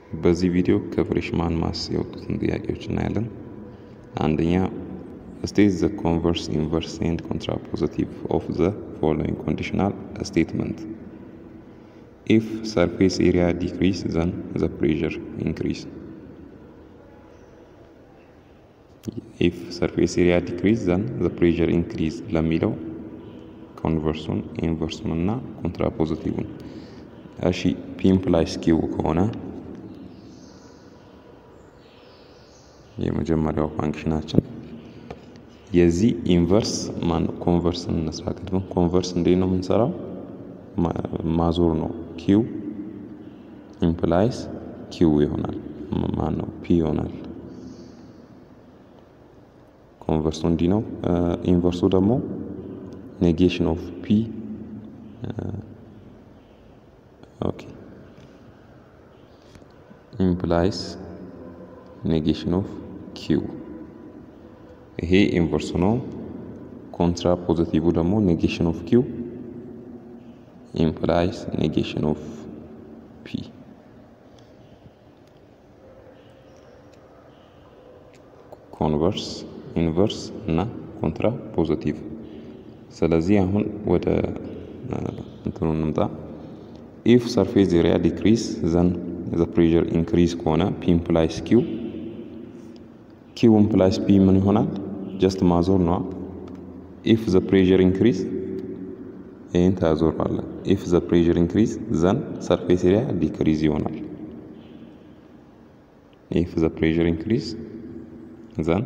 በዚህ ቪዲዮ ከፍሬሽማን ማስ የወጡትን ጥያቄዎች እናያለን። አንደኛ ስቴት ዘ ኮንቨርስ ኢንቨርስ ኤንድ ኮንትራፖዚቲቭ ኦፍ ዘ ፎሎዊንግ ኮንዲሽናል ስቴትመንት ኢፍ ሰርፌስ ኤሪያ ዲክሪስ ዘን ዘ ፕሬዠር ኢንክሪስ ኢፍ ሰርፌስ ኤሪያ ዲክሪስ ዘን ዘ ፕሬዠር ኢንክሪዝ ለሚለው ኮንቨርሱን ኢንቨርሱን እና ኮንትራፖዚቲቭን እሺ ፒ ኢምፕላይስ ኪው ከሆነ የመጀመሪያው ፋንክሽናችን የዚህ ኢንቨርስ ማን ኮንቨርስ እንስራ። ቅድም ኮንቨርስ እንዴት ነው የምንሰራው? ማዞር ነው። ኪው ኢምፕላይስ ኪው ይሆናል። ማን ነው ፒ ይሆናል። ኮንቨርሱ እንዲህ ነው። ኢንቨርሱ ደግሞ ኔጌሽን ኦፍ ፒ ኦኬ ኢምፕላይስ ኔጌሽን ኦፍ ኪው ይሄ ኢንቨርሱ ነው። ኮንትራ ፖዚቲቭ ደግሞ ኔጌሽን ኦፍ ኪው ኢምፕላይስ ኔጌሽን ኦፍ ፒ ኮንቨርስ ኢንቨርስ እና ኮንትራ ፖዚቲቭ። ስለዚህ አሁን ወደ እንትኑ እንምጣ። ኢፍ ሰርፌስ ኤሪያ ዲክሪስ ዘን ዘ ፕሬዠር ኢንክሪዝ ከሆነ ፒ ኢምፕላይስ ኪው ኪው ኢምፕላይስ ፒ ምን ይሆናል? ጀስት ማዞር ነዋ። ኢፍ ዘ ፕሬዠር ኢንክሪዝ ይህን ታዞራለ። ኢፍ ዘ ፕሬዠር ኢንክሪዝ ዘን ሰርፌስ ኤሪያ ዲክሪዝ ይሆናል። ኢፍ ዘ ፕሬዠር ኢንክሪዝ ዘን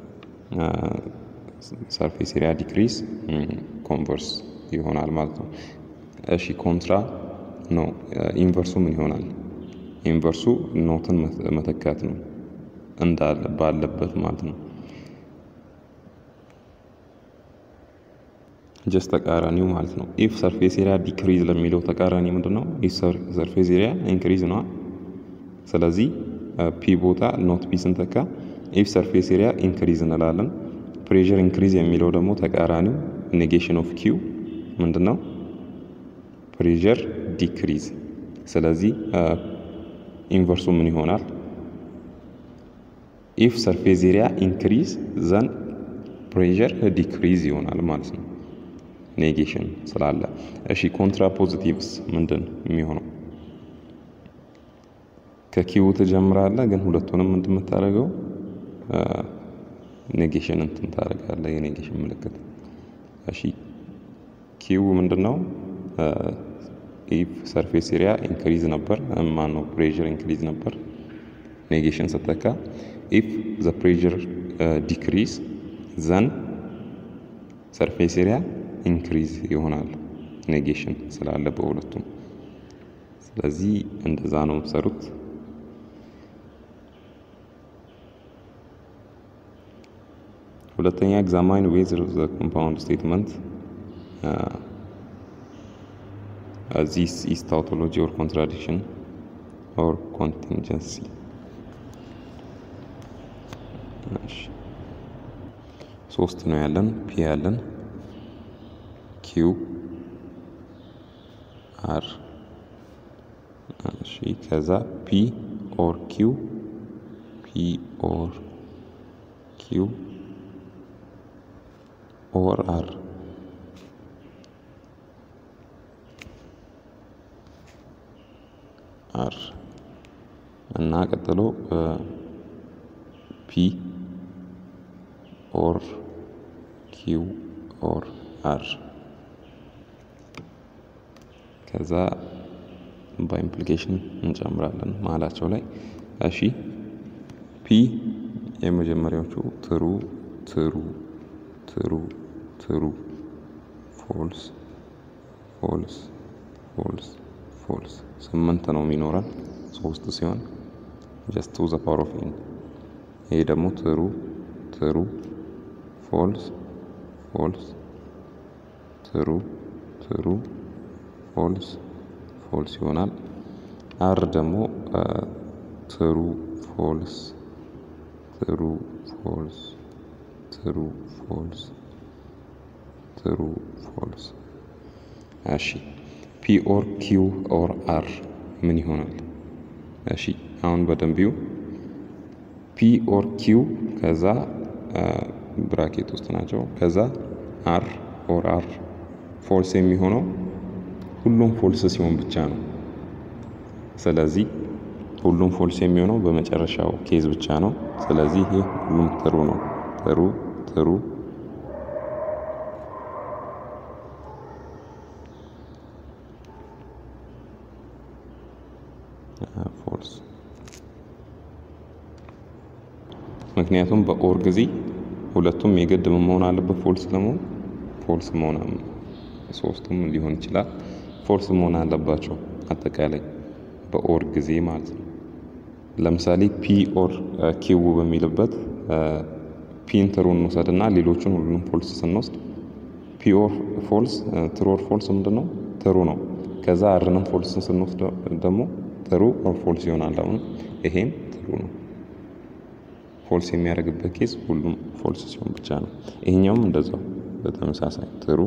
ሰርፌስ ኤሪያ ዲክሪዝ ኮንቨርስ ይሆናል ማለት ነው። እሺ ኮንትራ ነው። ኢንቨርሱ ምን ይሆናል? ኢንቨርሱ ኖትን መተካት ነው እንዳለ ባለበት ማለት ነው። ጀስት ተቃራኒው ማለት ነው። ኢፍ ሰርፌስ ኤሪያ ዲክሪዝ ለሚለው ተቃራኒ ምንድን ነው? ኢፍ ሰርፌስ ኤሪያ ኢንክሪዝ ነዋ። ስለዚህ ፒ ቦታ ኖት ፒ ስንተካ ኢፍ ሰርፌስ ኤሪያ ኢንክሪዝ እንላለን። ፕሬዠር ኢንክሪዝ የሚለው ደግሞ ተቃራኒው ኔጌሽን ኦፍ ኪው ምንድን ነው? ፕሬዠር ዲክሪዝ። ስለዚህ ኢንቨርሱ ምን ይሆናል? ኢፍ ሰርፌስ ኤሪያ ኢንክሪዝ ዘን ፕሬዠር ዲክሪዝ ይሆናል ማለት ነው፣ ኔጌሽን ስላለ። እሺ ኮንትራ ፖዚቲቭስ ምንድን የሚሆነው? ከኪው ትጀምራለህ፣ ግን ሁለቱንም እንደምታደርገው ኔጌሽን እንትን ታደርጋለህ፣ የኔጌሽን ምልክት። እሺ ኪው ምንድን ነው? ኢፍ ሰርፌስ ኤሪያ ኢንክሪዝ ነበር፣ ማን ነው ፕሬዠር ኢንክሪዝ ነበር፣ ኔጌሽን ስተካ ኢፍ ዘ ፕሬዠር ዲክሪዝ ዘን ሰርፌስ ኤሪያ ኢንክሪዝ ይሆናል ኔጌሽን ስላለ በሁለቱም። ስለዚህ እንደዛ ነው የምትሰሩት። ሁለተኛ ኤግዛማይን ዌዘር ዘ ኮምፓውንድ ስቴትመንት ዚስ ኢዝ ታውቶሎጂ ኦር ኮንትራዲክሽን ኦር ኮንቲንጀንሲ ሶስት ነው ያለን። ፒ ያለን ኪው አር እሺ፣ ከዛ ፒ ኦር ኪው ፒ ኦር ኪው ኦር አር አር እና ቀጥሎ ፒ ኦር ኪው ኦር አር ከዛ በኢምፕሊኬሽን እንጨምራለን መሀላቸው ላይ። እሺ ፒ የመጀመሪያዎቹ ትሩ ትሩ ትሩ ትሩ ፎልስ ፎልስ ፎልስ ፎልስ ስምንት ነው የሚኖረን ሶስት ሲሆን ጀስት ቱ ዘ ፓወር ኦፍ ኤን። ይሄ ደግሞ ትሩ ትሩ ፎልስ ፎልስ ትሩ ትሩ ፎልስ ፎልስ ይሆናል። አር ደግሞ ትሩ ፎልስ ትሩ ፎልስ ትሩ ፎልስ ትሩ ፎልስ። እሺ ፒ ኦር ኪው ኦር አር ምን ይሆናል? እሺ አሁን በደንቢው ፒ ኦር ኪው ከዛ ብራኬት ውስጥ ናቸው። ከዛ አር ኦር አር ፎልስ የሚሆነው ሁሉም ፎልስ ሲሆን ብቻ ነው። ስለዚህ ሁሉም ፎልስ የሚሆነው በመጨረሻው ኬዝ ብቻ ነው። ስለዚህ ይህ ሁሉም ትሩ ነው። ትሩ ትሩ ፎልስ ምክንያቱም በኦር ጊዜ ሁለቱም የግድ ምን መሆን አለበት? ፎልስ ለመሆን ፎልስ መሆን ሶስቱም ሊሆን ይችላል ፎልስ መሆን አለባቸው። አጠቃላይ በኦር ጊዜ ማለት ነው። ለምሳሌ ፒ ኦር ኪው በሚልበት ፒን ትሩ እንውሰድና ሌሎቹን ሁሉንም ፎልስ ስንወስድ ፒ ኦር ፎልስ ትሩ ኦር ፎልስ ምንድን ነው? ትሩ ነው። ከዛ አርንም ፎልስ ስንወስድ ደግሞ ትሩ ኦር ፎልስ ይሆናል። አሁን ይሄም ትሩ ነው። ፎልስ የሚያደርግበት ኬዝ ሁሉም ፎልስ ሲሆን ብቻ ነው። ይሄኛውም እንደዛው በተመሳሳይ ትሩ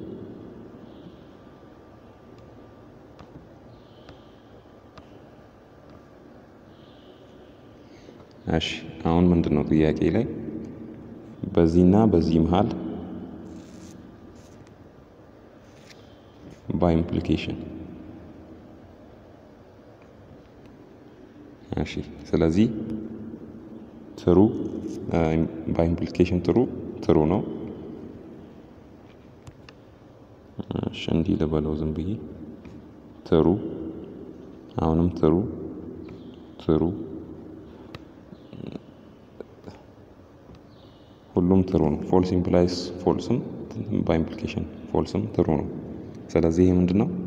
እሺ አሁን ምንድን ነው ጥያቄ ላይ በዚህና በዚህ መሃል በኢምፕሊኬሽን እሺ ስለዚህ ትሩ በኢምፕሊኬሽን ትሩ ትሩ ነው። እሺ እንዲህ ልበለው ዝም ብዬ ትሩ አሁንም ትሩ ትሩ ሁሉም ትሩ ነው። ፎልስ ኢምፕላይስ ፎልስም በኢምፕሊኬሽን ፎልስም ትሩ ነው። ስለዚህ ይህ ምንድን ነው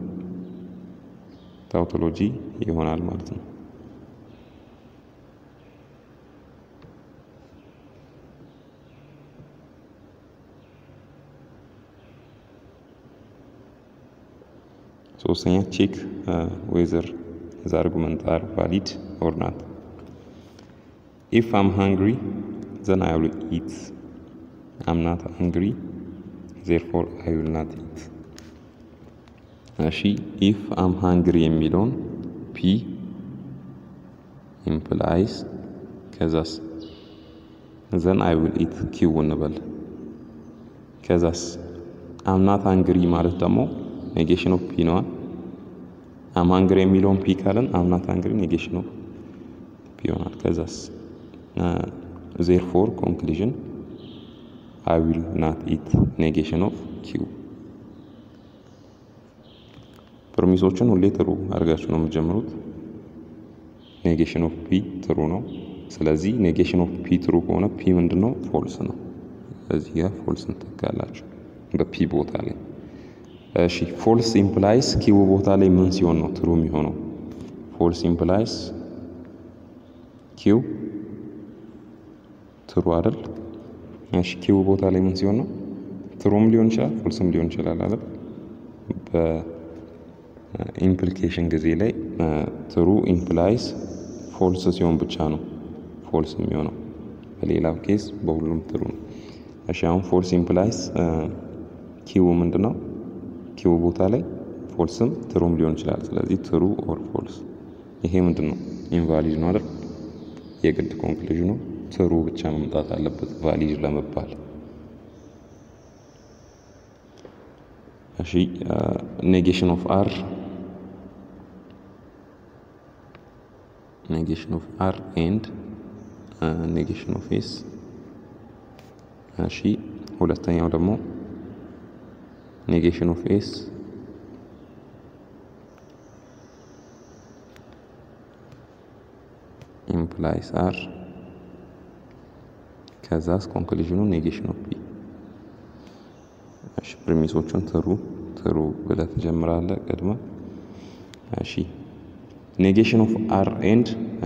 ታውቶሎጂ ይሆናል ማለት ነው። ሶስተኛ ቼክ ዌዘር ዘ አርጉመንት አር ቫሊድ ኦር ናት ኢፍ አም ሃንግሪ ዘን አይ ዊል ኢት አም ናት ሃንግሪ ዜርፎር አይ ዊል ናት ኢት። እሺ ኢፍ አም ሃንግሪ የሚለውን ፒ ኢምፕላይስ ከዛስ ዘን አይ ዊል ኢት ኪው እንበል። ከዛስ አም ናት ሃንግሪ ማለት ደግሞ ኔጌሽን ኦፍ ፒ ነዋ። አም ሃንግሪ የሚለውን ፒ ካለን አም ናት ሃንግሪ ኔጌሽን ኦፍ ፒ ይሆናል። ከዛስ ዜርፎር ኮንክሉዥን አይ ዊል ናት ኢት ኔጌሽን ኦፍ ኪው። ፕሮሚሶችን ሁሌ ትሩ አድርጋችሁ ነው የምትጀምሩት። ኔጌሽን ኦፍ ፒ ትሩ ነው። ስለዚህ ኔጌሽን ኦፍ ፒ ትሩ ከሆነ ፒ ምንድን ነው? ፎልስ ነው። እዚህ ጋር ፎልስ እንተካላችሁ በፒ ቦታ ላይ። እሺ ፎልስ ኢምፕላይስ ኪው ቦታ ላይ ምን ሲሆን ነው ትሩ የሚሆነው? ፎልስ ኢምፕላይስ ኪው ትሩ አይደል? እሺ ኪው ቦታ ላይ ምን ሲሆን ነው? ትሩም ሊሆን ይችላል ፎልስም ሊሆን ይችላል አይደል? በኢምፕሊኬሽን ጊዜ ላይ ትሩ ኢምፕላይስ ፎልስ ሲሆን ብቻ ነው ፎልስ የሚሆነው። በሌላው ኬስ በሁሉም ትሩ ነው። እሺ አሁን ፎልስ ኢምፕላይስ ኪው ምንድን ነው? ኪው ቦታ ላይ ፎልስም ትሩም ሊሆን ይችላል። ስለዚህ ትሩ ኦር ፎልስ። ይሄ ምንድን ነው? ኢንቫሊድ ነው አይደል? የግድ ኮንክሉዥኑ ትሩ ብቻ መምጣት አለበት ቫሊድ ለመባል። እሺ ኔጌሽን ኦፍ አር ኔጌሽን ኦፍ አር ኤንድ ኔጌሽን ኦፍ ኤስ። እሺ ሁለተኛው ደግሞ ኔጌሽን ኦፍ ኤስ ኢምፕላይስ አር ከዛስ ኮንክሉዥኑ ኔጌሽን ኦፍ ፒ። እሺ ፕሪሚሶቹን ትሩ ትሩ ብለህ ትጀምራለህ ቅድመ። እሺ ኔጌሽን ኦፍ አር ኤንድ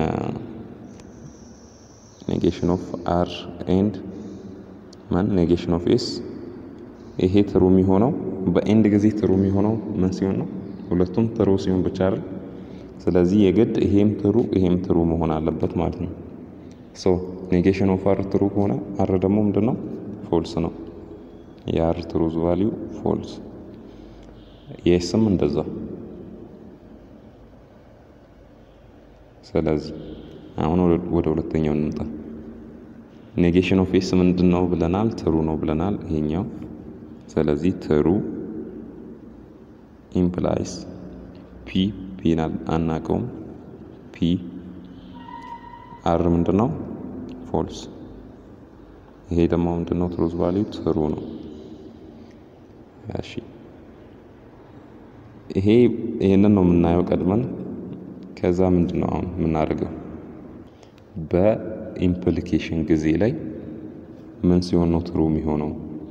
ኔጌሽን ኦፍ አር ኤንድ ማን ኔጌሽን ኦፍ ኤስ ይሄ ትሩ የሚሆነው በኤንድ ጊዜ ትሩ የሚሆነው ምን ሲሆን ነው? ሁለቱም ትሩ ሲሆን ብቻ አይደል? ስለዚህ የግድ ይሄም ትሩ ይሄም ትሩ መሆን አለበት ማለት ነው። ሶ ኔጌሽን ኦፍ አር ትሩ ከሆነ አር ደግሞ ምንድን ነው? ፎልስ ነው። የአር ትሩዝ ቫሊዩ ፎልስ። የስም እንደዛ ስለዚህ አሁን ወደ ሁለተኛው እንምጣ። ኔጌሽን ኦፍ ኤስ ምንድን ነው ብለናል? ትሩ ነው ብለናል ይሄኛው። ስለዚህ ትሩ ኢምፕላይስ ፒ ፒን አናቀውም። ፒ አር ምንድን ነው? ፎልስ። ይሄ ደግሞ ምንድን ነው? ትሩዝ ቫሊዩ ትሩ ነው። እሺ ይሄ ይሄንን ነው የምናየው ቀድመን። ከዛ ምንድን ነው አሁን የምናደርገው በኢምፕሊኬሽን ጊዜ ላይ ምን ሲሆን ነው ትሩ የሚሆነው?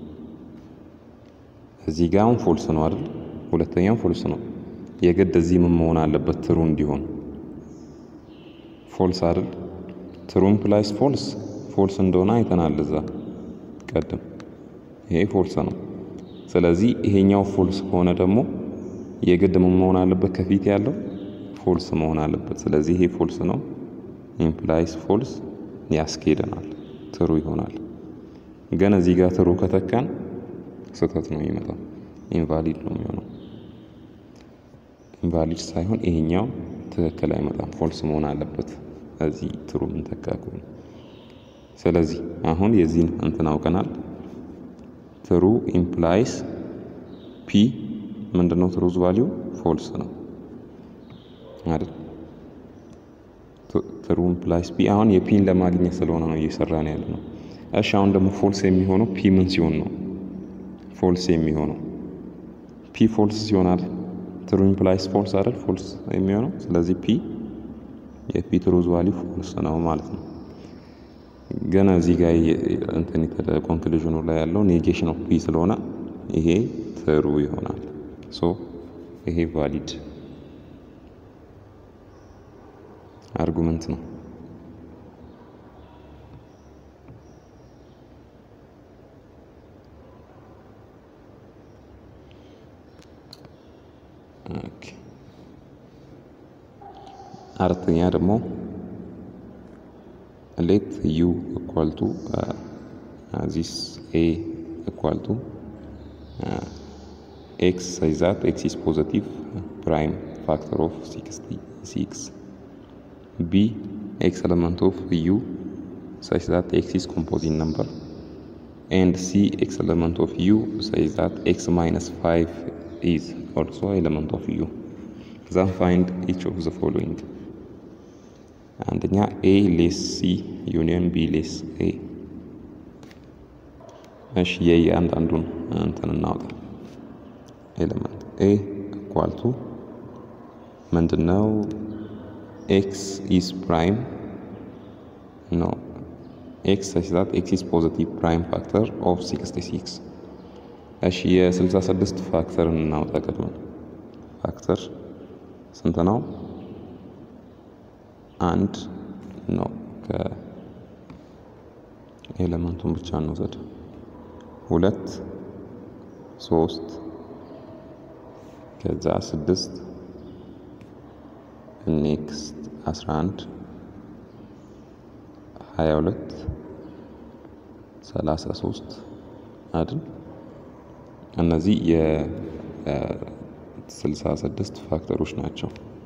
እዚህ ጋር አሁን ፎልስ ነው አይደል? ሁለተኛው ፎልስ ነው። የግድ እዚህ ምን መሆን አለበት ትሩ እንዲሆን? ፎልስ አይደል? ትሩ ኢምፕላይስ ፎልስ ፎልስ እንደሆነ አይተናል እዛ ቀድም። ይሄ ፎልስ ነው። ስለዚህ ይሄኛው ፎልስ ከሆነ ደግሞ የግድ ምን መሆን አለበት? ከፊት ያለው ፎልስ መሆን አለበት። ስለዚህ ይሄ ፎልስ ነው። ኢምፕላይስ ፎልስ ያስኬደናል፣ ትሩ ይሆናል። ግን እዚህ ጋር ትሩ ከተካን ስህተት ነው የሚመጣው፣ ኢንቫሊድ ነው የሚሆነው። ኢንቫሊድ ሳይሆን ይሄኛው ትክክል አይመጣም፣ ፎልስ መሆን አለበት እዚህ ትሩ ምንተካ ከሆነ። ስለዚህ አሁን የዚህን እንትን አውቀናል። ትሩ ኢምፕላይስ ፒ ምንድነው? ትሩዝ ቫሊዩ ፎልስ ነው አይደል? ትሩ ኢምፕላይስ ፒ አሁን የፒን ለማግኘት ስለሆነ ነው እየሰራን ያለ ነው። እሺ አሁን ደግሞ ፎልስ የሚሆነው ፒ ምን ሲሆን ነው ፎልስ የሚሆነው? ፒ ፎልስ ሲሆናል ትሩ ኢምፕላይስ ፎልስ አይደል? ፎልስ የሚሆነው ስለዚህ ፒ የፒ ትሩዝ ቫሊዩ ፎልስ ነው ማለት ነው። ገና እዚህ ጋር እንትን ኮንክሉዥኑ ላይ ያለው ኔጌሽን ኦፍ ፒ ስለሆነ ይሄ ትሩ ይሆናል። ሶ ይሄ ቫሊድ አርጉመንት ነው። አራተኛ ደግሞ ሌት ዩ ኢኳል ቱ ዚስ ኤ ኢኳል ቱ ኤክስ ሳይዝ ዛት ኤክስ ኢዝ ፖዘቲቭ ፕራይም ፋክተር ኦፍ ሲክስቲ ሲክስ ቢ ኤክስ ኤለመንት ኦፍ ዩ such that x is composite number and c x element of u such that x minus 5 is also element of u then find each of the following አንደኛ ኤ ሌስ ሲ ዩኒየን ቢ ሌስ ኤ እሺ የየአንዳንዱን እንትን እናውጣ ኤሌመንት ኤ ኢኳል ቱ ምንድነው ኤክስ ኢዝ ፕራይም ኖ ኤክስ ሰች ዛት ኤክስ ኢዝ ፖዘቲቭ ፕራይም ፋክተር ኦፍ 66 እሺ የ66 ፋክተር እናውጣ ቀድመን ፋክተር ስንት ነው አንድ ነው ከኤሌመንቱን ብቻ እንውሰድ ሁለት ሶስት ከዛ ስድስት ኔክስት አስራ አንድ ሀያ ሁለት ሰላሳ ሶስት አይደል? እነዚህ የስልሳ ስድስት ፋክተሮች ናቸው።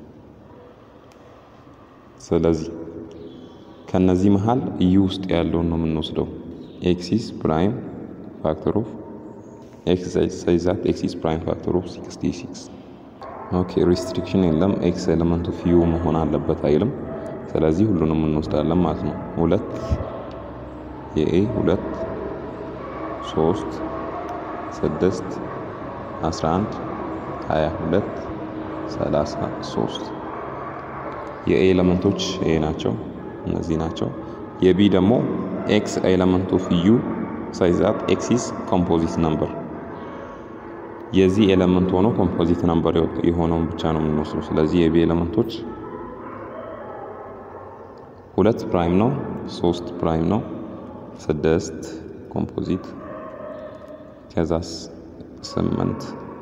ስለዚህ ከነዚህ መሀል ዩ ውስጥ ያለውን ነው የምንወስደው። ኤክሲስ ፕራይም ፋክተር ኦፍ ኤክስ ሳይዛት ኤክሲስ ፕራይም ፋክተር ኦፍ ሲክስቲ ሲክስ ኦኬ ሪስትሪክሽን የለም። ኤክስ ኤሌመንት ኦፍ ዩ መሆን አለበት አይልም። ስለዚህ ሁሉንም እንወስዳለን ማለት ነው። ሁለት የኤ ሁለት ሶስት ስድስት አስራ አንድ ሀያ ሁለት ሰላሳ ሶስት የኤ ኤሌመንቶች ኤ ናቸው፣ እነዚህ ናቸው። የቢ ደግሞ ኤክስ ኤሌመንት ኦፍ ዩ ሳይዛት ኤክሲስ ኮምፖዚት ነምበር የዚህ ኤሌመንት ሆኖ ኮምፖዚት ነምበር የሆነውን ብቻ ነው የምንወስደው። ስለዚህ የቢ ኤሌመንቶች ሁለት ፕራይም ነው፣ ሶስት ፕራይም ነው፣ ስድስት ኮምፖዚት ከዛስ ስምንት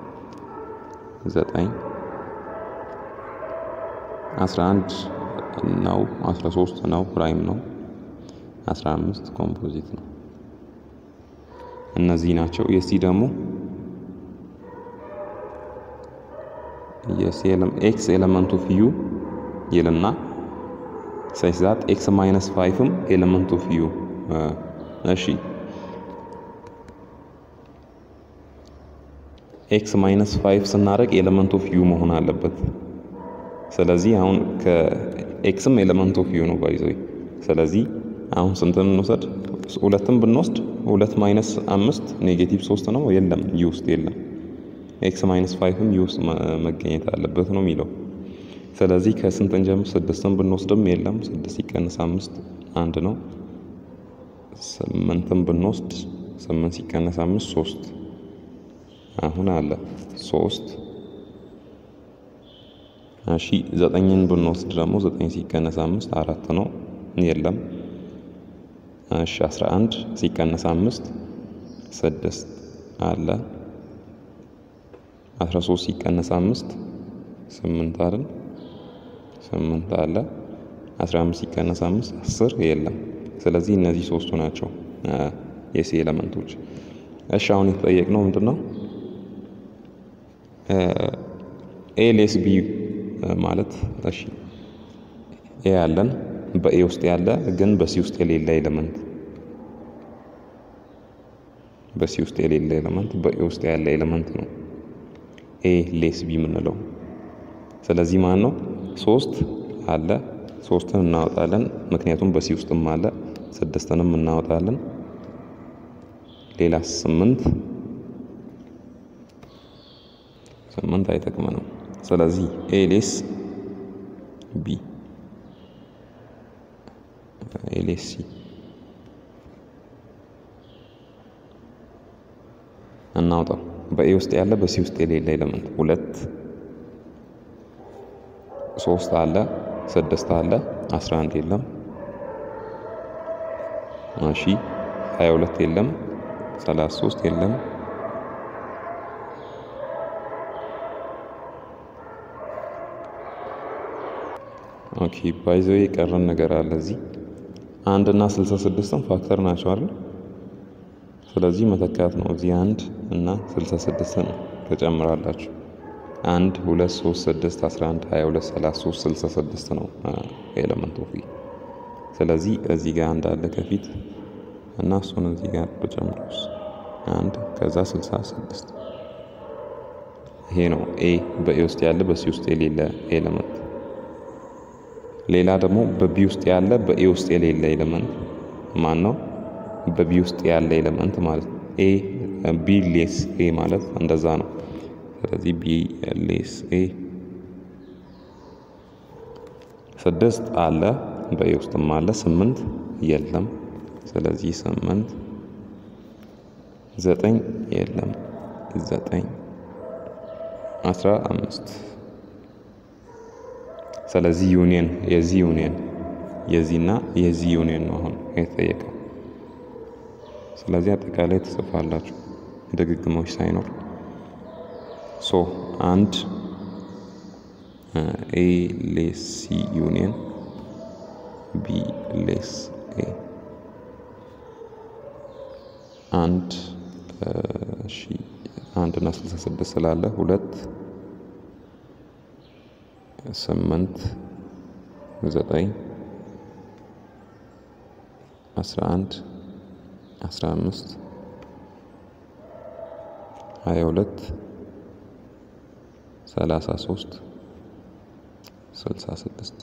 ዘጠኝ አስራ አንድ ነው፣ አስራ ሶስት ነው፣ ፕራይም ነው፣ አስራ አምስት ኮምፖዚት ነው። እነዚህ ናቸው። የሲ ደግሞ ኤክስ ኤሌመንት ኦፍ ዩ ይልና ሰች ዛት ኤክስ ማይነስ ፋይቭም ኤሌመንት ኦፍ ዩ እሺ ኤክስ ማይነስ ፋይቭ ስናደርግ ኤሌመንት ኦፍ ዩ መሆን አለበት። ስለዚህ አሁን ከኤክስም ኤሌመንት ኦፍ ዩ ነው ባይዘው። ስለዚህ አሁን ስንትን እንውሰድ? ሁለትም ብንወስድ ሁለት ማይነስ አምስት ኔጌቲቭ ሶስት ነው። የለም ዩ ውስጥ የለም። ኤክስ ማይነስ ፋይቭም ዩ ውስጥ መገኘት አለበት ነው የሚለው። ስለዚህ ከስንትን ጀምር? ስድስትን ብንወስድም የለም። ስድስት ሲቀንስ አምስት አንድ ነው። ስምንትን ብንወስድ ስምንት ሲቀነስ አምስት ሶስት አሁን አለ ሶስት እሺ ዘጠኝን ብንወስድ ደግሞ ዘጠኝ ሲቀነስ አምስት አራት ነው የለም እሺ አስራ አንድ ሲቀነስ አምስት ስድስት አለ አስራ ሶስት ሲቀነስ አምስት ስምንት አይደል ስምንት አለ አስራ አምስት ሲቀነስ አምስት አስር የለም ስለዚህ እነዚህ ሶስቱ ናቸው የሲ ኤለመንቶች እሺ አሁን የተጠየቅነው ምንድን ነው ኤ ሌስ ቢ ማለት እሺ ኤ ያለን በኤ ውስጥ ያለ ግን በሲ ውስጥ የሌለ ኤሌመንት በሲ ውስጥ የሌለ ኤሌመንት በኤ ውስጥ ያለ ኤሌመንት ነው ኤ ሌስ ቢ የምንለው። ስለዚህ ማን ነው ሶስት አለ ሶስትን እናወጣለን፣ ምክንያቱም በሲ ውስጥም አለ። ስድስትንም እናወጣለን። ሌላ ስምንት ስምንት አይጠቅመንም። ስለዚህ ኤ ሌስ ቢ ኤ ሌስ ሲ እናውጣው። በኤ ውስጥ ያለ በሲ ውስጥ የሌለ ኤሌመንት ሁለት ሶስት አለ ስድስት አለ አስራ አንድ የለም። እሺ ሀያ ሁለት የለም። ሰላሳ ሶስት የለም። ኦኬ ባይዘው የቀረን ነገር አለ እዚህ አንድ እና ስልሳ ስድስትም ፋክተር ናቸው አይደል? ስለዚህ መተካት ነው። እዚህ አንድ እና ስልሳ ስድስትን ትጨምራላችሁ። አንድ ሁለት ሶስት ስድስት አስራ አንድ ሀያ ሁለት ሰላሳ ሶስት ስልሳ ስድስት ነው ኤለመንት ኦፍ ስለዚህ እዚህ ጋር አንድ አለ ከፊት እና እሱን እዚህ ጋር ብጨምሩስ አንድ ከዛ ስልሳ ስድስት ይሄ ነው ኤ በኤ ውስጥ ያለ በሲ ውስጥ የሌለ ኤለመንት። ሌላ ደግሞ በቢ ውስጥ ያለ በኤ ውስጥ የሌለ ኤለመንት ማን ነው? በቢ ውስጥ ያለ ኤለመንት ማለት ነው። ኤ ቢ ሌስ ኤ ማለት እንደዛ ነው። ስለዚህ ቢ ሌስ ኤ ስድስት አለ በኤ ውስጥም አለ። ስምንት የለም። ስለዚህ ስምንት ዘጠኝ የለም። ዘጠኝ አስራ አምስት ስለዚህ ዩኒየን የዚህ ዩኒየን የዚህና የዚህ ዩኒየን ነው አሁን የተጠየቀው። ስለዚህ አጠቃላይ ትጽፋላችሁ ድግግሞች ሳይኖር ሶ አንድ ኤ ሌስ ሲ ዩኒየን ቢ ሌስ ኤ አንድ እሺ አንድ እና ስልሳ ስድስት ስላለ ሁለት ስምንት ዘጠኝ አስራ አንድ አስራ አምስት ሀያ ሁለት ሰላሳ ሶስት ስልሳ ስድስት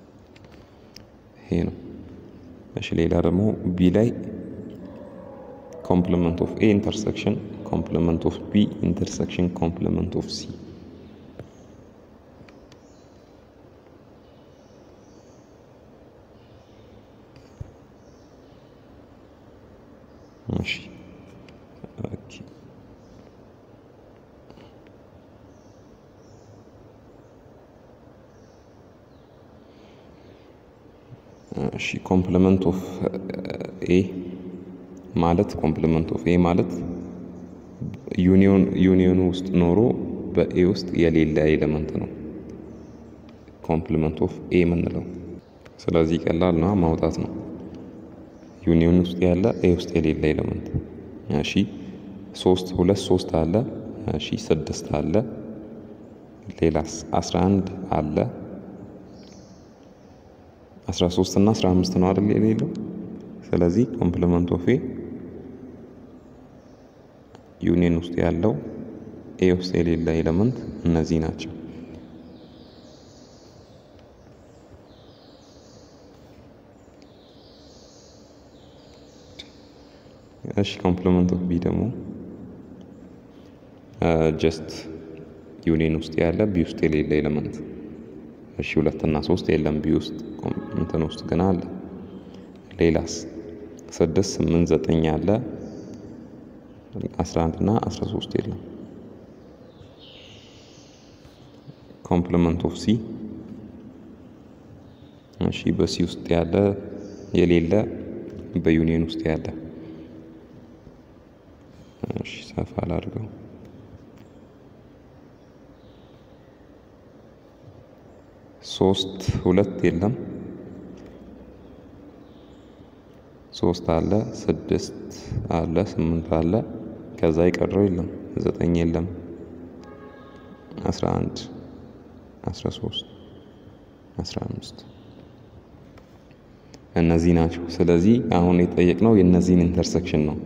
ይሄ ነው። እሺ ሌላ ደግሞ ቢ ላይ ኮምፕሊመንት ኦፍ ኤ ኢንተርሴክሽን ኮምፕሊመንት ኦፍ ቢ ኢንተርሴክሽን ኮምፕሊመንት ኦፍ ሲ እሺ ኦኬ እሺ ኮምፕሊመንት ኦፍ ኤ ማለት ኮምፕሊመንት ኦፍ ኤ ማለት ዩኒዮን ዩኒዮኑ ውስጥ ኖሮ በኤ ውስጥ የሌለ ኤሌመንት ነው ኮምፕሊመንት ኦፍ ኤ የምንለው። ስለዚህ ቀላል ነው ማውጣት ነው። ዩኒዮን ውስጥ ያለ ኤ ውስጥ የሌለ ኤሌመንት። እሺ ሶስት ሁለት ሶስት አለ። እሺ ስድስት አለ። ሌላስ አስራ አንድ አለ። አስራ ሶስት እና አስራ አምስት ነው አይደል የሌለው። ስለዚህ ኮምፕሊመንት ኦፍ ኤ ዩኒየን ውስጥ ያለው ኤ ውስጥ የሌለ ኤሌመንት እነዚህ ናቸው። እሺ ኮምፕሊመንት ኦፍ ቢ ደግሞ ጀስት ዩኒየን ውስጥ ያለ ቢ ውስጥ የሌለ ኤሌመንት። እሺ ሁለት እና ሶስት የለም ቢ ውስጥ እንትን ውስጥ ግን አለ። ሌላስ ስድስት ስምንት ዘጠኝ አለ። አስራ አንድ እና አስራ ሶስት የለም። ኮምፕሊመንት ኦፍ ሲ እሺ በሲ ውስጥ ያለ የሌለ በዩኒየን ውስጥ ያለ እሺ ሰፋ አላድርገው። ሶስት ሁለት የለም። ሶስት አለ፣ ስድስት አለ፣ ስምንት አለ። ከዛ የቀረው የለም። ዘጠኝ የለም። አስራ አንድ አስራ ሶስት አስራ አምስት እነዚህ ናቸው። ስለዚህ አሁን የጠየቅነው የእነዚህን ኢንተርሴክሽን ነው።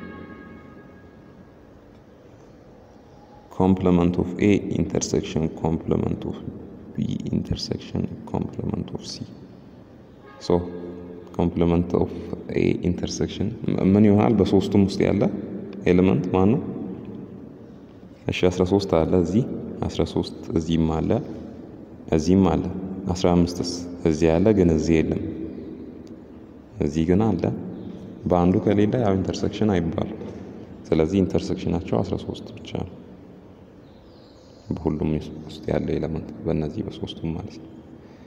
ኮምፕሊመንት ኦፍ ኤ ኢንተርሴክሽን ኮምፕሊመንት ኦፍ ቢ ኢንተርሴክሽን ኮምፕሊመንት ኦፍ ሲ ሶ ኮምፕሊመንት ኦፍ ኤ ኢንተርሴክሽን ምን ይሆናል? በሶስቱም ውስጥ ያለ ኤሌመንት ማን ነው? እሺ 13 አለ እዚህ 13 እዚህም አለ እዚህም አለ 15ስ እዚህ አለ ግን እዚህ የለም። እዚህ ግን አለ። በአንዱ ከሌለ ያው ኢንተርሴክሽን አይባልም። ስለዚህ ኢንተርሴክሽናቸው 13 ብቻ ነው። በሁሉም ውስጥ ያለ ኤሌመንት በእነዚህ በሶስቱም ማለት ነው።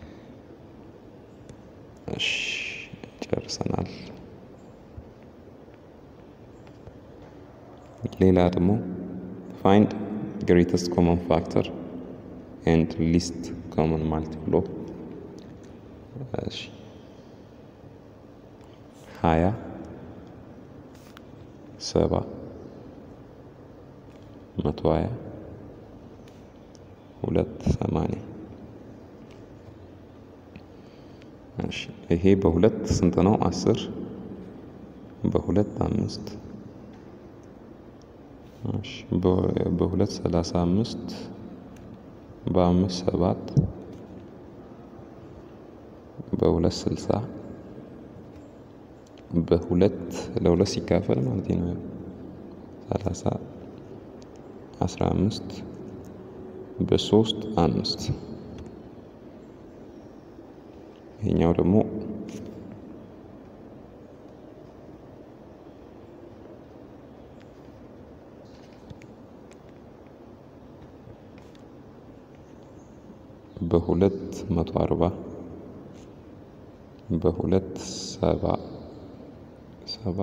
እሺ ጨርሰናል። ሌላ ደግሞ ፋይንድ ግሬተስት ኮመን ፋክተር ኤንድ ሊስት ኮመን ማልቲፕል ኦፍ እሺ ሀያ ሰባ መቶ ሀያ ሁለት ሰማንያ እሺ ይሄ በሁለት ስንት ነው? አስር በሁለት አምስት እሺ በሁለት ሰላሳ አምስት በአምስት ሰባት በሁለት ስልሳ በሁለት ለሁለት ሲካፈል ማለት ነው ሰላሳ አስራ አምስት በሶስት አምስት ይሄኛው ደግሞ በሁለት መቶ አርባ በሁለት ሰባ ሰባ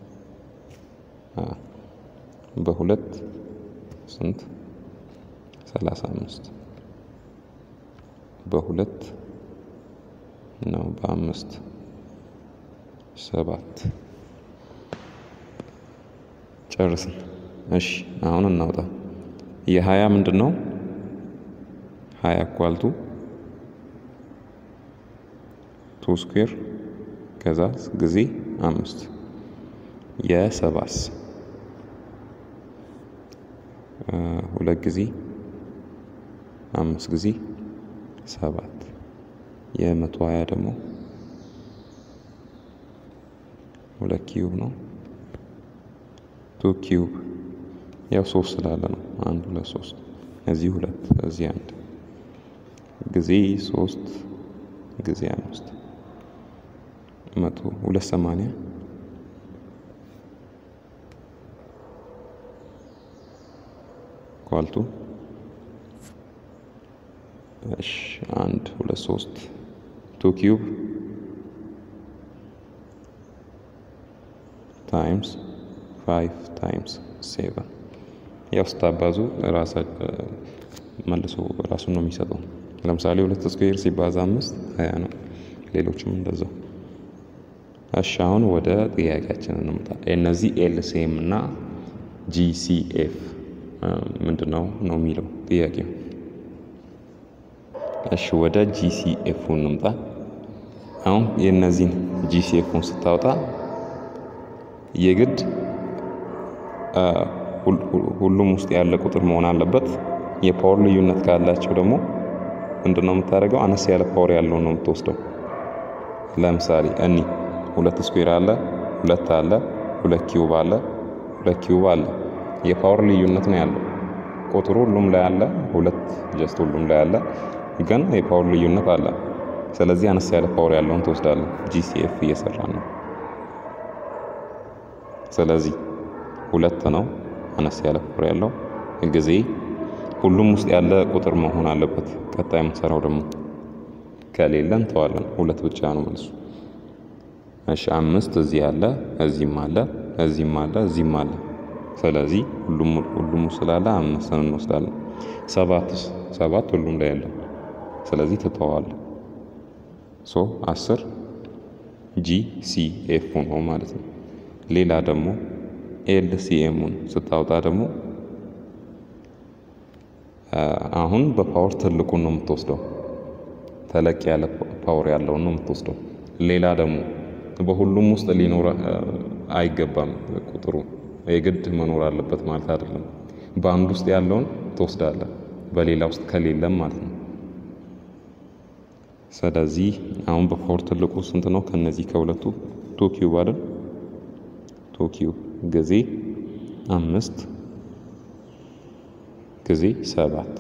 በሁለት ስንት ሰላሳ አምስት በሁለት ነው በአምስት ሰባት ጨርስን። እሺ አሁን እናውጣ። የሀያ ምንድን ነው? ሀያ ኳልቱ ቱ ስኩዌር ከዛ ጊዜ አምስት የሰባስ ሁለት ጊዜ አምስት ጊዜ ሰባት የመቶ ሀያ ደግሞ ሁለት ኪዩብ ነው። ቱ ኪዩብ ያው ሶስት ስላለ ነው። አንድ ሁለት ሶስት እዚህ ሁለት እዚህ አንድ ጊዜ ሶስት ጊዜ አምስት መቶ ሁለት ሰማንያ ኳልቱ እሺ አንድ ሁለት ሶስት ቱ ኪዩብ ታይምስ ፋይቭ ታይምስ ሴቨን ያው ስታባዙ መልሶ ራሱን ነው የሚሰጠው። ለምሳሌ ሁለት ስኩዌር ሲባዛ አምስት ሀያ ነው። ሌሎችም እንደዛው። እሺ አሁን ወደ ጥያቄያችን እንምጣ። እነዚህ ኤልሲኤም እና ጂሲኤፍ ምንድን ነው ነው የሚለው ጥያቄው። እሺ ወደ ጂሲኤፉ እንምጣ። አሁን የእነዚህን ጂሲኤፉን ስታወጣ የግድ ሁሉም ውስጥ ያለ ቁጥር መሆን አለበት። የፓወር ልዩነት ካላቸው ደግሞ ምንድነው የምታደርገው? አነስ ያለ ፓወር ያለውን ነው የምትወስደው። ለምሳሌ እኒ ሁለት ስኩዌር አለ፣ ሁለት አለ፣ ሁለት ኪዩብ አለ፣ ሁለት ኪዩብ አለ። የፓወር ልዩነት ነው ያለው። ቁጥሩ ሁሉም ላይ አለ፣ ሁለት ጀስት ሁሉም ላይ አለ፣ ግን የፓወር ልዩነት አለ። ስለዚህ አነስ ያለ ፓወር ያለውን ትወስዳለን። ጂሲኤፍ እየሰራ ነው። ስለዚህ ሁለት ነው አነስ ያለ ፓወር ያለው ጊዜ ሁሉም ውስጥ ያለ ቁጥር መሆን አለበት። ቀጣይ የምንሰራው ደግሞ ከሌለ እንተዋለን። ሁለት ብቻ ነው መልሱ። እሺ አምስት እዚህ አለ፣ እዚህም አለ፣ እዚህም አለ፣ እዚህም አለ። ስለዚህ ሁሉም ሁሉም ስላለ አምስትን እንወስዳለን። ሰባት ሰባት ሁሉም ላይ ያለ ስለዚህ ትተዋል። ሶ አስር ጂ ሲ ኤፍ ነው ማለት ነው። ሌላ ደግሞ ኤል ሲ ኤሙን ስታወጣ ደግሞ አሁን በፓወር ትልቁን ነው የምትወስደው። ተለቅ ያለ ፓወር ያለውን ነው የምትወስደው። ሌላ ደግሞ በሁሉም ውስጥ ሊኖር አይገባም ቁጥሩ የግድ መኖር አለበት ማለት አይደለም። በአንድ ውስጥ ያለውን ትወስዳለህ፣ በሌላ ውስጥ ከሌለም ማለት ነው። ስለዚህ አሁን በፓወር ትልቁ ስንት ነው? ከነዚህ ከሁለቱ ቱ ኪዩብ አይደል? ቱ ኪዩብ ጊዜ አምስት ጊዜ ሰባት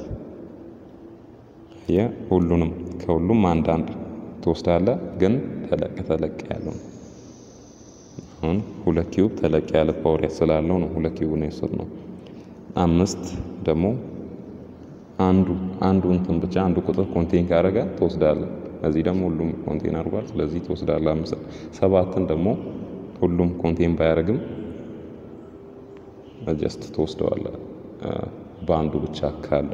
ሁሉንም ከሁሉም አንድ አንድ ትወስዳለህ፣ ግን ተለቅ ተለቅ ያለው አሁን ሁለት ኪዩብ ተለቅ ያለ ፓወር ስላለው ነው ሁለት ኪዩብ ነው የወሰድነው። አምስት ደግሞ አንዱ አንዱ እንትን ብቻ አንዱ ቁጥር ኮንቴን ካደረገ ትወስዳለህ። እዚህ ደግሞ ሁሉም ኮንቴን አድርጓል፣ ስለዚህ ትወስዳለህ። አምስት ሰባትን ደግሞ ሁሉም ኮንቴን ባያደርግም ጀስት ትወስደዋለህ በአንዱ ብቻ ካለ።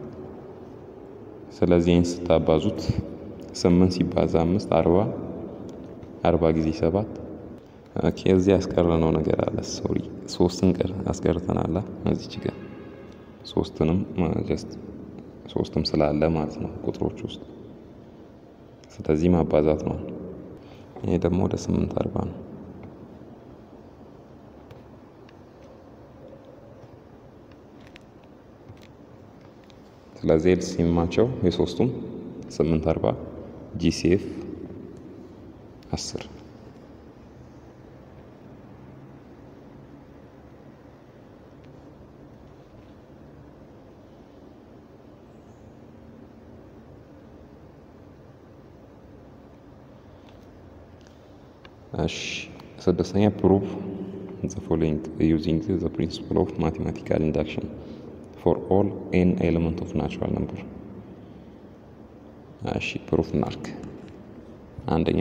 ስለዚህ ይህን ስታባዙት ስምንት ሲባዛ አምስት አርባ አርባ ጊዜ ሰባት ኦኬ። እዚህ ያስቀረነው ነገር አለ። ሶሪ ሶስትን ቀር አስቀርተናል። እዚች ጋር ሶስትንም ጀስት ሶስትም ስላለ ማለት ነው ቁጥሮች ውስጥ ስለዚህ ማባዛት ነው። ይሄ ደግሞ ወደ ስምንት አርባ ነው። ስለዚህ ኤልሲኤማቸው የሶስቱም ስምንት አርባ ጂሲኤፍ አስር እሺ ስድስተኛ ፕሩቭ ዘ ፎሎዊንግ ዩዚንግ ዘ ፕሪንሲፕል ኦፍ ማቴማቲካል ኢንዳክሽን ፎር ኦል ኤን ኤሌመንት ኦፍ ናቹራል ነምበር። እሺ ፕሩፍ እናርክ። አንደኛ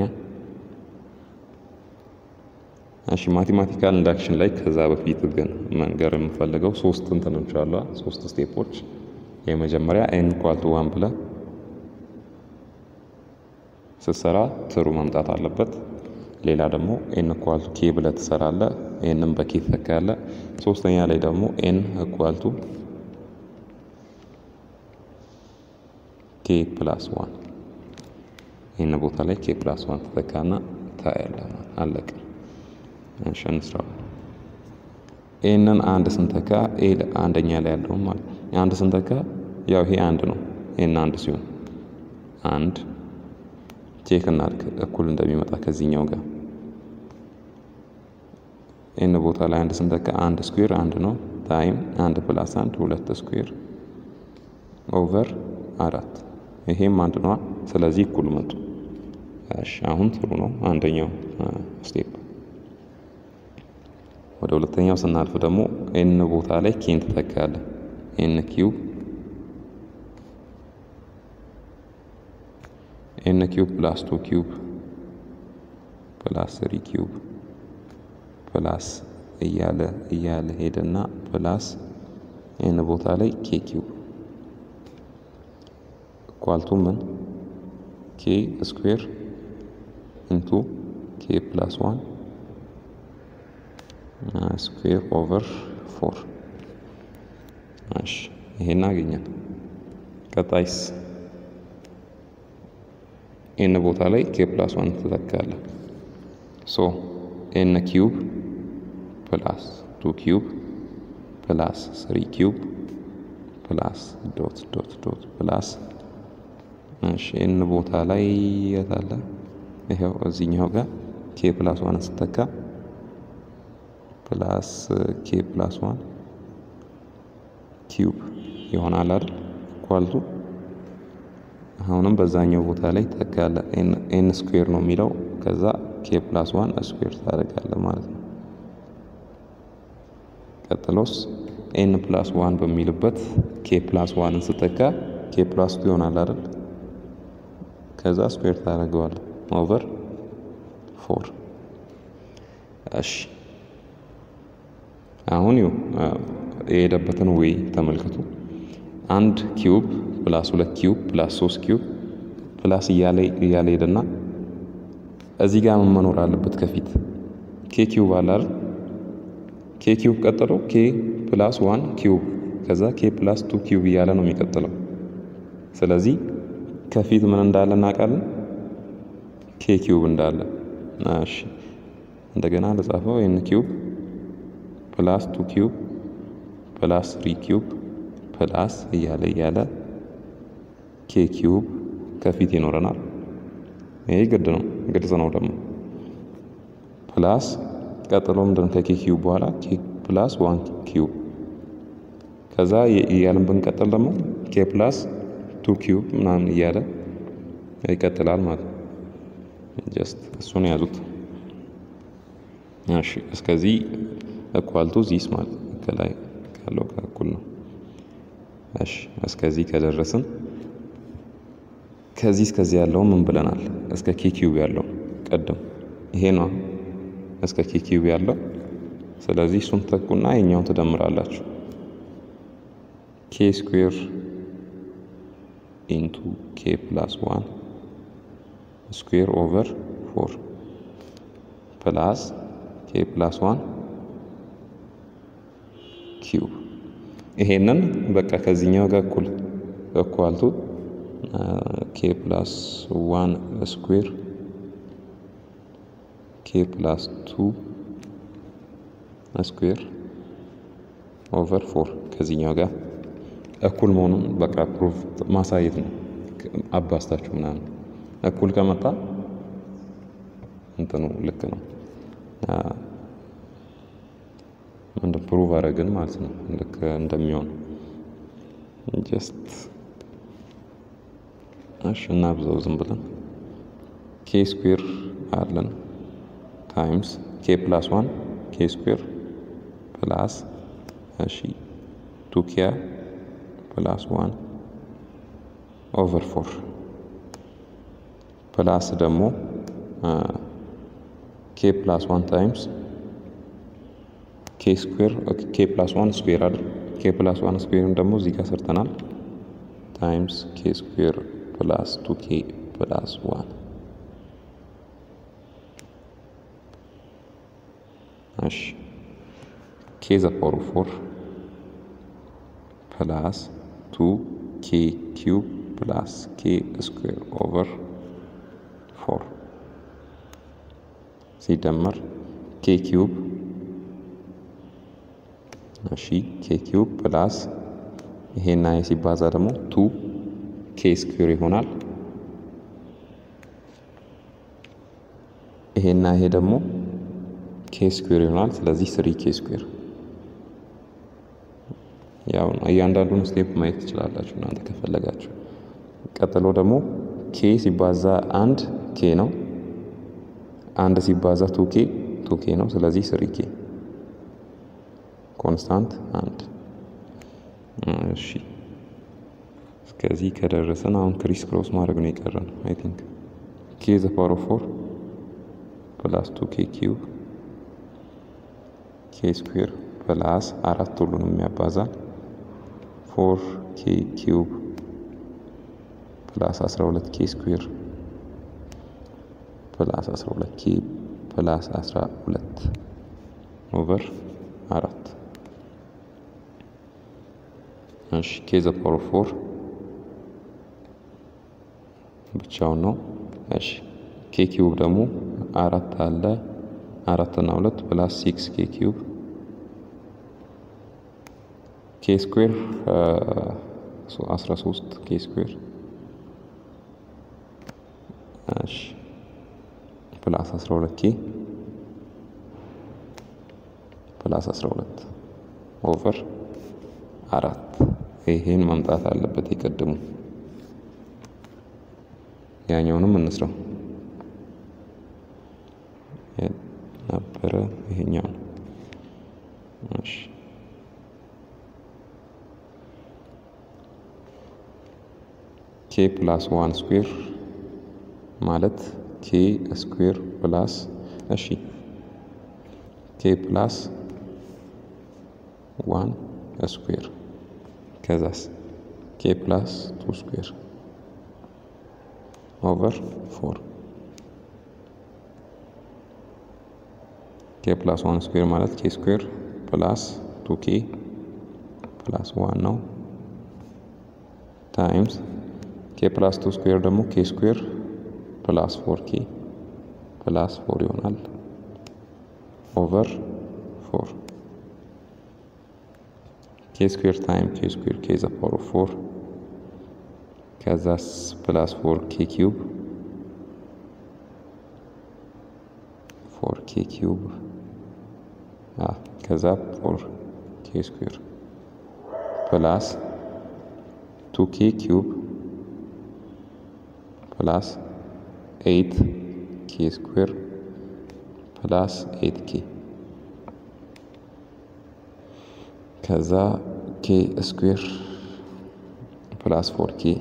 እሺ ማቴማቲካል ኢንዳክሽን ላይ ከዛ በፊት ግን መንገር የምፈልገው ሶስት እንትኖች አሉ፣ ሶስት ስቴፖች። የመጀመሪያ ኤን ኢኳል ቱ ዋን ብለህ ስትሰራ ትሩ መምጣት አለበት። ሌላ ደግሞ ኤን ኢኳል ቱ ኬ ብለህ ትሰራለህ። ኤንም በኬ ትተካለህ። ሶስተኛ ላይ ደግሞ ኤን ኢኳል ቱ ኬ ፕላስ ዋን ይህን ቦታ ላይ ኬ ፕላስ ዋን ተተካና ታያለህ። አለቀ። እሺ እንስራ። ይህንን አንድ ስንተካ ኤ አንደኛ ላይ ያለው ማለት አንድ ስንተካ ያው ይሄ አንድ ነው። ይህን አንድ ሲሆን አንድ ቼክ እናድርግ እኩል እንደሚመጣ ከዚህኛው ጋር ይህን ቦታ ላይ አንድ ስንተካ አንድ ስኩዌር አንድ ነው ታይም አንድ ፕላስ አንድ ሁለት ስኩዌር ኦቨር አራት ይሄም አንድ ነዋ። ስለዚህ እኩል መጡ። እሺ አሁን ጥሩ ነው። አንደኛው ስቴፕ ወደ ሁለተኛው ስናልፍ ደግሞ ኤን ቦታ ላይ ኬን ትተካለህ። ኤን ኪዩብ ኤን ኪዩብ ፕላስ ቱ ኪዩብ ፕላስ ስሪ ኪዩብ ፕላስ እያለ እያለ ሄደና ፕላስ ኤን ቦታ ላይ ኬ ኪዩብ ኳልቱ ምን ኬ ስኩዌር ኢንቱ ኬ ፕላስ ዋን ስኩዌር ኦቨር ፎር። እሺ ይሄን አገኘን። ቀጣይስ ኤን ቦታ ላይ ኬ ፕላስ ዋን ትተካለህ። ሶ ኤን ኪዩብ ፕላስ ቱ ኪዩብ ፕላስ ስሪ ኪዩብ ፕላስ ዶት ዶት ዶት ፕላስ እሺ ኤን ቦታ ላይ የት አለ? ይኸው እዚህኛው ጋር ኬ ፕላስ ዋን ስተካ ፕላስ ኬ ፕላስ ዋን ኪዩብ ይሆናል አይደል? ኳልቱ አሁንም በዛኛው ቦታ ላይ ተካለ ኤን ስኩዌር ነው የሚለው ከዛ ኬ ፕላስ ዋን ስኩዌር ታደርጋለህ ማለት ነው። ቀጥሎስ ኤን ፕላስ ዋን በሚልበት ኬ ፕላስ ዋንን ስተካ ኬ ፕላስ ቱ ይሆናል አይደል? ከዛ ስኩዌር ታደርገዋለህ ኦቨር ፎር። እሺ አሁን ይኸው የሄደበትን ወይ ተመልከቱ። አንድ ኪዩብ ፕላስ ሁለት ኪዩብ ፕላስ ሶስት ኪዩብ ፕላስ እያለ እያለ ሄደና እዚህ ጋር ምን መኖር አለበት? ከፊት ኬ ኪዩብ አለ አይደል? ኬ ኪዩብ ቀጥሎ ኬ ፕላስ ዋን ኪዩብ ከዛ ኬ ፕላስ ቱ ኪዩብ እያለ ነው የሚቀጥለው። ስለዚህ ከፊት ምን እንዳለ እናውቃለን? ኬ ኪዩብ እንዳለ። እሺ እንደገና ለጻፈው ኤን ኪዩብ ፕላስ ቱ ኪዩብ ፕላስ ትሪ ኪዩብ ፕላስ እያለ እያለ ኬ ኪዩብ ከፊት ይኖረናል። ይሄ ግድ ነው፣ ግልጽ ነው ደግሞ ፕላስ ቀጥሎ ምንድን ከኬ ኪዩብ በኋላ ኬ ፕላስ ዋን ኪዩብ ከዛ እያለን ብንቀጥል ደግሞ ኬ ፕላስ ቱ ኪዩብ ምናምን እያለ ይቀጥላል ማለት ነው። ጀስት እሱን ያዙት። እሺ እስከዚህ እኳልቱ ዚስ ማለት ከላይ ካለው ጋር እኩል ነው። እሺ እስከዚህ ከደረስን ከዚህ እስከዚህ ያለው ምን ብለናል? እስከ ኬ ኪዩብ ያለው ቀደም ይሄ ነው እስከ ኬ ኪዩብ ያለው። ስለዚህ እሱን ተኩና የኛውን ትደምራላችሁ። ኬ ስኩዌር ኢንቱ ኬ ፕላስ ዋን ስኩዌር ኦቨር ፎር ፕላስ ኬ ፕላስ ዋን ኪዩብ ይሄንን በቃ ከዚህኛው ጋር እኩል እኳልቱ ኬ ፕላስ ዋን ስኩዌር ኬ ፕላስ ቱ ስኩዌር ኦቨር ፎር ከዚህኛው ጋር እኩል መሆኑን በቃ ፕሩፍ ማሳየት ነው። አባስታችሁ ምናምን እኩል ከመጣ እንትኑ ልክ ነው። እንደ ፕሩቭ አረግን ማለት ነው። ልክ እንደሚሆን ጀስት እሺ፣ እናብዛው ዝም ብለን ኬ ስኩዌር አለን ታይምስ ኬ ፕላስ ዋን ኬ ስኩዌር ፕላስ እሺ ቱ ኪያ ፕላስ ዋን ኦቨር ፎር ፕላስ ደግሞ ኬ ፕላስ ዋን ታይምስ ኬ ስኩዌር ኬ ፕላስ ዋን ስኩዌር አይደል? ኬ ፕላስ ዋን ስኩዌርን ደግሞ እዚህ ጋር ሰርተናል። ታይምስ ኬ ስኩዌር ፕላስ ቱ ኬ ፕላስ ዋን እሺ ኬ ዘ ፓወር ፎር ፕላስ ቱ ኬ ኪዩብ ፕላስ ኬ ስኩዌር ኦቨር ፎር ሲደመር ኬ ኪዩብ እሺ ኬ ኪዩብ ፕላስ ይሄና ይሄ ሲባዛ ደግሞ ቱ ኬ ስኩዌር ይሆናል። ይሄና ይሄ ደግሞ ኬ ስኩዌር ይሆናል። ስለዚህ ስሪ ኬ ስኩዌር ያው ነው። እያንዳንዱን ስቴፕ ማየት ትችላላችሁ እናንተ ከፈለጋችሁ። ቀጥሎ ደግሞ ኬ ሲባዛ አንድ ኬ ነው። አንድ ሲባዛ ቱ ኬ ቱ ኬ ነው። ስለዚህ ስሪ ኬ ኮንስታንት አንድ። እሺ እስከዚህ ከደረሰን አሁን ክሪስ ክሮስ ማድረግ ነው የቀረን። አይ ቲንክ ኬ ዘ ፓወር ኦፍ ፎር ፕላስ ቱ ኬ ኪዩብ ኬ ስኩዌር ፕላስ አራት ሁሉንም የሚያባዛል ፎር ኬ ኪዩብ ፕላስ አስራ ሁለት ኬ ስኩዌር ፕላስ አስራ ሁለት ኬ ፕላስ አስራ ሁለት ኦቨር አራት እሺ ኬ ዘ ፓወር ኦፍ ፎር ብቻውን ነው እሺ ኬ ኪዩብ ደግሞ አራት አለ አራት እና ሁለት ፕላስ ሲክስ ኬ ኪዩብ ኬ ስኩዌር አስራ ሶስት ኬ ስኩዌር እሺ ፕላስ አስራ ሁለት ኬ ፕላስ አስራ ሁለት ኦቨር አራት ይሄን መምጣት አለበት የቀድሙ ያኛውንም እንስራው ነበረ ይሄኛው እሺ ኬ ፕላስ ዋን ስኩዌር ማለት ኬ ስኩዌር ፕላስ እሺ ኬ ፕላስ ዋን ስኩዌር ከዛስ ኬ ፕላስ ቱ ስኩዌር ኦቨር ፎር ኬ ፕላስ ዋን ስኩዌር ማለት ኬ ስኩዌር ፕላስ ቱ ኬ ፕላስ ዋን ነው ታይምስ ኬ ፕላስ ቱ ስኩዌር ደግሞ ኬ ስኩዌር ፕላስ ፎር ኬ ፕላስ ፎር ይሆናል ኦቨር ፎር ኬ ስኩዌር ታይም ኬ ስኩዌር ኬ ዘ ፓወር ኦፍ ፎር ከዛስ ፕላስ ፎር ኬ ኪዩብ ፎር ኬ ኪዩብ ከዛ ፎር ኬ ስኩዌር ፕላስ ቱ ኬ ኪዩብ ፕላስ ኤይት ኬ ስኩዌር ፕላስ ኤይት ኬ ከዛ ኬ ስኩዌር ፕላስ ፎር ኬ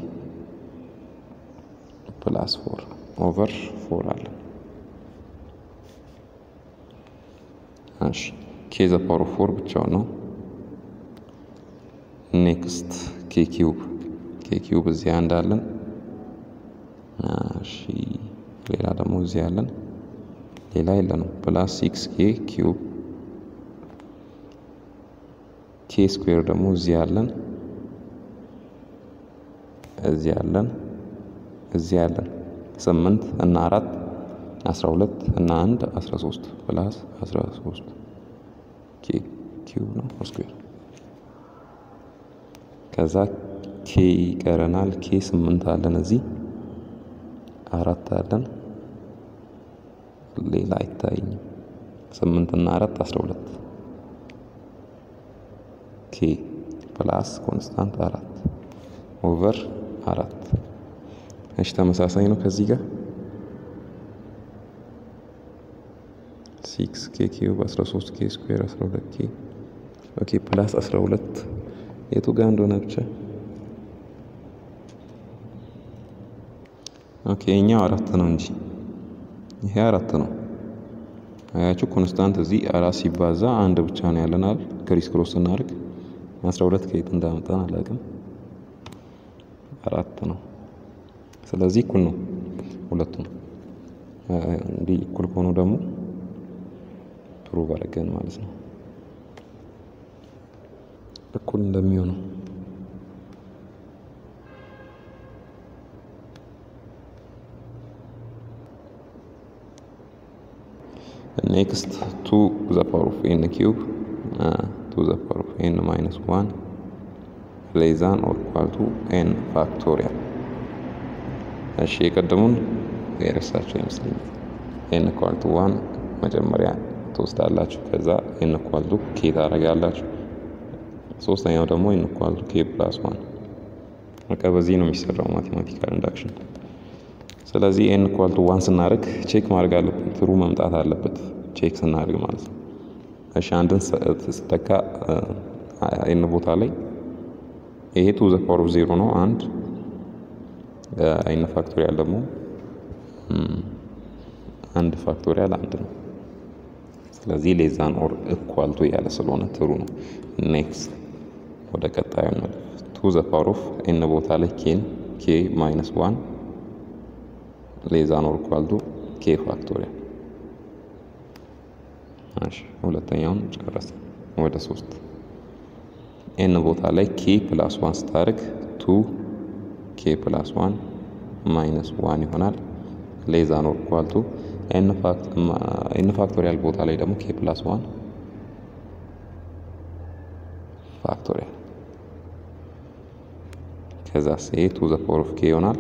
ፕላስ ፎር ኦቨር ፎር አለ። እሺ ኬ ዘ ፓወር ኦፍ ፎር ብቻውን ነው። ኔክስት ኬ ኪዩብ ኬ ኪዩብ እዚህ አንድ አለን። እሺ ሌላ ደግሞ እዚህ አለን። ሌላ የለንም። ፕላስ ሲክስ ኬ ኪዩብ ኬ ስኩዌር ደግሞ እዚህ አለን። እዚህ አለን። እዚህ አለን። ስምንት እና አራት አስራ ሁለት እና አንድ አስራ ሶስት ፕላስ አስራ ሶስት ኬ ኪዩብ ነው ስኩዌር ከዛ ኬ ይቀረናል። ኬ ስምንት አለን እዚህ አራት አለን። ሌላ አይታይኝም። ስምንት እና አራት አስራ ሁለት ኬ ፕላስ ኮንስታንት አራት ኦቨር አራት እሺ ተመሳሳይ ነው ከዚህ ጋር ሲክስ ኬ ኪዩብ አስራ ሶስት ኬ ስኩዌር አስራ ሁለት ኬ ኦኬ ፕላስ አስራ ሁለት የቱ ጋር እንደሆነ ብቻ ኦኬ እኛው አራት ነው እንጂ ይሄ አራት ነው። አያችሁ ኮንስታንት እዚህ አራት ሲባዛ አንድ ብቻ ነው ያለናል። ክሪስ ክሮስ ስናደርግ አስራ ሁለት ከየት እንዳመጣን አላውቅም። አራት ነው። ስለዚህ እኩል ነው ሁለቱም። እንዲህ እኩል ከሆኑ ደግሞ ፕሩቭ አደረገን ማለት ነው እኩል እንደሚሆነው ኔክስት ቱ ዘ ፓወር ኦፍ ኤን ኪዩብ ቱ ዘ ፓወር ኦፍ ኤን ማይነስ ዋን ሌዛን ኦር ኢኳል ቱ ኤን ፋክቶሪያል። እሺ የቀደሙን የረሳቸው ይመስለኛል። ኤን ኢኳል ቱ ዋን መጀመሪያ ትወስዳላችሁ። ከዛ ኤን ኢኳል ቱ ኬ ታደርጋላችሁ። ሶስተኛው ደግሞ ኤን ኢኳል ቱ ኬ ፕላስ ዋን። በቃ በዚህ ነው የሚሰራው ማቴማቲካል ኢንዳክሽን። ስለዚህ ኤን ኢኳል ቱ ዋን ስናደርግ ቼክ ማድረግ አለብን። ትሩ መምጣት አለበት ቼክ ስናደርግ ማለት ነው። እሺ አንድን ስተካ ኤን ቦታ ላይ ይሄ ቱ ዘ ፓወር ኦፍ ዜሮ ነው አንድ ኤን ፋክቶሪያል ደግሞ አንድ ፋክቶሪያል አንድ ነው። ስለዚህ ሌዛን ኦር እኳልቱ ያለ ስለሆነ ትሩ ነው። ኔክስት ወደ ቀጣዩ ነው። ቱ ዘ ፓወር ኦፍ ኤን ቦታ ላይ ኬን ኬ ማይነስ ዋን ሌዛን ኦር እኳልቱ ኬ ፋክቶሪያል። እሺ ሁለተኛውን ጨረሰ። ወደ ሶስት ኤን ቦታ ላይ ኬ ፕላስ ዋን ስታደርግ ቱ ኬ ፕላስ ዋን ማይነስ ዋን ይሆናል። ሌዛን ኦር ኢኳል ቱ ኤን ፋክቶሪያል ቦታ ላይ ደግሞ ኬ ፕላስ ዋን ፋክቶሪያል ከዛ ሴ ቱ ዘ ፓወር ኦፍ ኬ ይሆናል።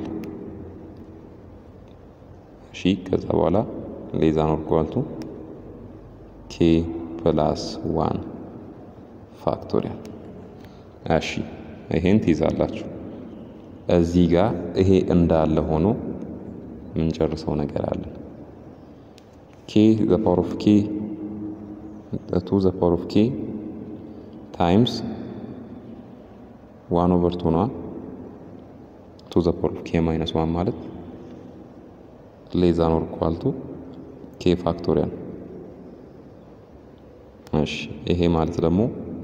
እሺ ከዛ በኋላ ሌዛን ኦር ኢኳል ቱ ኬ ፕላስ ዋን ፋክቶሪያል። እሺ ይሄን ትይዛላችሁ። እዚህ ጋር ይሄ እንዳለ ሆኖ የምንጨርሰው ነገር አለ። ኬ ዘ ፓወር ኦፍ ኬ ቱ ዘ ፓወር ኦፍ ኬ ታይምስ ዋን ኦቨር ቱ ነዋ። ቱ ዘ ፓወር ኦፍ ኬ ማይነስ ዋን ማለት ሌዛን ኦር ኢኳል ቱ ኬ ፋክቶሪያል። እሺ ይሄ ማለት ደግሞ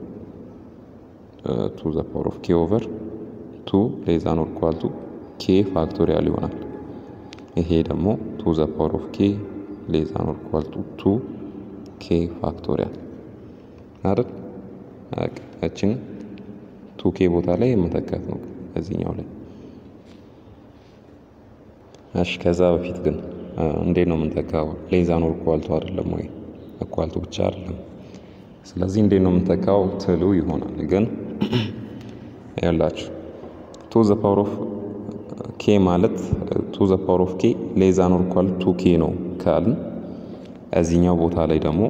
ቱ ዘ ፓወር ኦፍ ኬ ኦቨር ቱ ሌዛን ኦር ኢኳል ቱ ኬ ፋክቶሪያል ይሆናል። ይሄ ደግሞ ቱ ዘ ፓወር ኦፍ ኬ ሌዛን ኦር ኢኳል ቱ ቱ ኬ ፋክቶሪያል አይደል? እችን ቱ ኬ ቦታ ላይ የመተካት ነው እዚህኛው ላይ። እሺ ከዛ በፊት ግን እንዴት ነው የምንተካው? ሌዛን ኦር ኢኳል ቱ አይደለም ወይ? ኢኳል ቱ ብቻ አይደለም። ስለዚህ እንዴት ነው የምንተካው ትሉ ይሆናል። ግን ያላችሁ ቱ ዘ ፓወር ኦፍ ኬ ማለት ቱ ዘ ፓወር ኦፍ ኬ ሌዛን ኦር ኢኳል ቱ ኬ ነው ካልን እዚህኛው ቦታ ላይ ደግሞ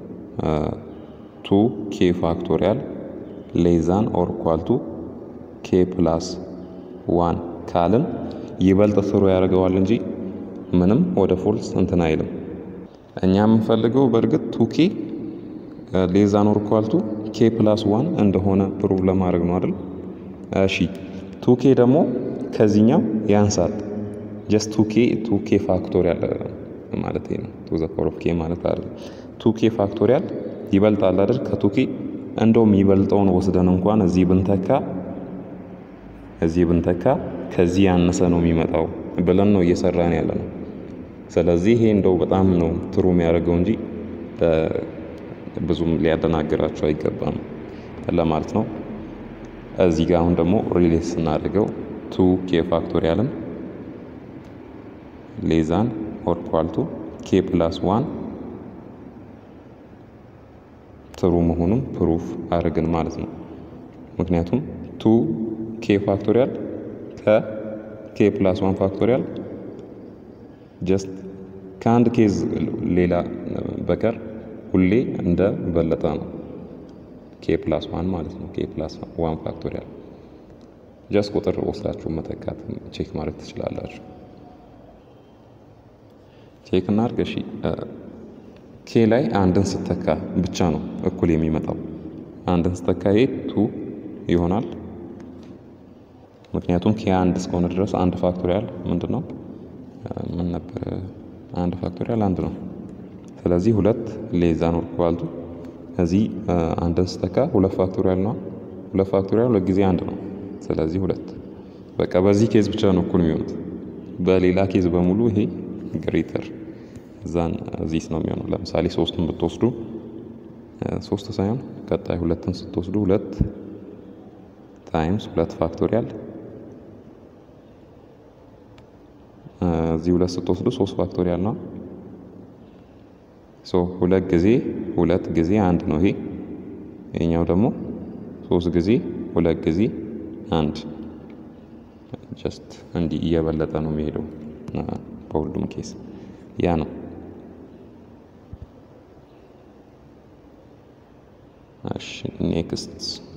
ቱ ኬ ፋክቶሪያል ሌዛን ኦር ኢኳል ቱ ኬ ፕላስ ዋን ካልን ይበልጥ ስሩ ያደርገዋል እንጂ ምንም ወደ ፎልስ እንትን አይልም። እኛ የምንፈልገው በእርግጥ ቱ ኬ ሌዛን ኦር ኢኳል ቱ ኬ ፕላስ ዋን እንደሆነ ፕሩቭ ለማድረግ ነው አይደል? እሺ ቱ ኬ ደግሞ ከዚህኛው ያንሳል። ጀስት ቱ ኬ ቱ ኬ ፋክቶሪያል ማለት ነው። ቱ ዘ ፓወር ኦፍ ኬ ማለት አይደለም። ቱ ኬ ፋክቶሪያል ይበልጣል አይደል? ከቱ ኬ እንደውም ይበልጠውን ወስደን እንኳን እዚህ ብንተካ እዚህ ብንተካ ከዚህ ያነሰ ነው የሚመጣው ብለን ነው እየሰራን ያለ ነው። ስለዚህ ይሄ እንደው በጣም ነው ትሩ የሚያደርገው እንጂ ብዙም ሊያደናግራቸው አይገባም ለማለት ነው። እዚህ ጋር አሁን ደግሞ ሪሌት ስናደርገው ቱ ኬ ፋክቶሪያልን ሌዛን ኦር ኢኳል ቱ ኬ ፕላስ ዋን ትሩ መሆኑን ፕሩፍ አድርግን ማለት ነው። ምክንያቱም ቱ ኬ ፋክቶሪያል ከኬ ፕላስ ዋን ፋክቶሪያል ጀስት ከአንድ ኬዝ ሌላ በቀር ሁሌ እንደ በለጠ ነው። ኬ ፕላስ ዋን ማለት ነው። ኬ ፕላስ ዋን ፋክቶሪያል ጀስት ቁጥር ወስዳችሁ መተካት ቼክ ማድረግ ትችላላችሁ። ቼክ እናድርግ። እሺ ኬ ላይ አንድን ስተካ ብቻ ነው እኩል የሚመጣው። አንድን ስተካ ይሄ ቱ ይሆናል። ምክንያቱም ኬ አንድ እስከሆነ ድረስ አንድ ፋክቶሪያል ምንድን ነው? ምን ነበር? አንድ ፋክቶሪያል አንድ ነው። ስለዚህ ሁለት ሌዛን ኦር ኢኳል ቱ እዚህ አንድን ስተካ ሁለት ፋክቶሪያል ነው። ሁለት ፋክቶሪያል ሁለት ጊዜ አንድ ነው። ስለዚህ ሁለት በቃ በዚህ ኬዝ ብቻ ነው እኩል የሚሆኑት። በሌላ ኬዝ በሙሉ ይሄ ግሬተር እዛን እዚህ ነው የሚሆነው። ለምሳሌ ሶስቱን ብትወስዱ ሶስት ሳይሆን ቀጣይ ሁለትን ስትወስዱ ሁለት ታይምስ ሁለት ፋክቶሪያል እዚህ ሁለት ስትወስዱ ሶስት ፋክቶሪያል ነው። ሶ ሁለት ጊዜ ሁለት ጊዜ አንድ ነው ይሄ። ይሄኛው ደግሞ ሶስት ጊዜ ሁለት ጊዜ አንድ ጀስት እንዲህ እየበለጠ ነው የሚሄደው በሁሉም ኬስ ያ ነው። እሺ ኔክስት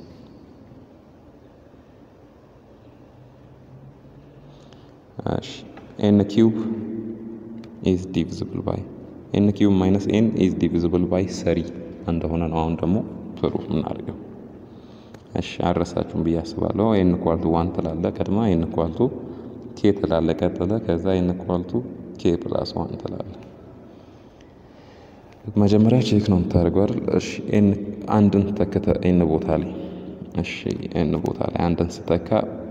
እሺ ኤን ኪዩብ ኢዝ ዲቪዚብል ባይ ኤን ኪዩብ ማይነስ ኤን ኢዝ ዲቪዚብል ባይ ሰሪ እንደሆነ ነው። አሁን ደግሞ ፕሩፍ የምናደርገው። እሺ አልረሳችሁም ብዬ አስባለሁ። ኤን ኳልቱ ዋን ትላለ ቀድማ፣ ኤን ኳልቱ ኬ ትላለ ቀጥለ፣ ከዛ ኤን ኳልቱ ኬ ፕላስ ዋን ትላለ። መጀመሪያ ቼክ ነው የምታደርገው አይደል? እሺ ኤን አንድን ተከተ ኤን ቦታ ላይ እሺ ኤን ቦታ ላይ አንድን ስተካ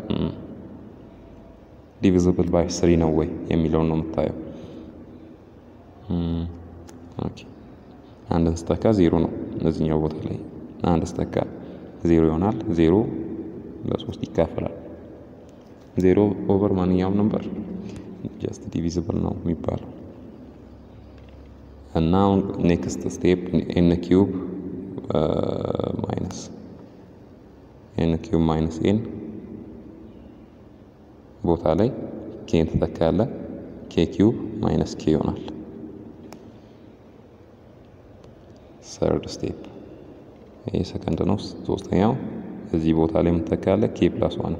ዲቪዚብል ባይ ስሪ ነው ወይ የሚለውን ነው የምታየው። ኦኬ አንድን ስተካ ዜሮ ነው እነዚህኛው ቦታ ላይ አንድ ስተካ ዜሮ ይሆናል። ዜሮ ለሶስት ይካፈላል። ዜሮ ኦቨር ማንኛውም ነበር ጀስት ዲቪዚብል ነው የሚባለው እና አሁን ኔክስት ስቴፕ ኤን ኪዩብ ማይነስ ኤን ኪዩብ ማይነስ ኤን ቦታ ላይ ኬን ትተካለ ኬ ኪዩብ ማይነስ ኬ ይሆናል። ሰርድ ስቴፕ ይህ ሰከንድ ነው። ሶስተኛው እዚህ ቦታ ላይ የምትተካለ ኬ ፕላስ ዋን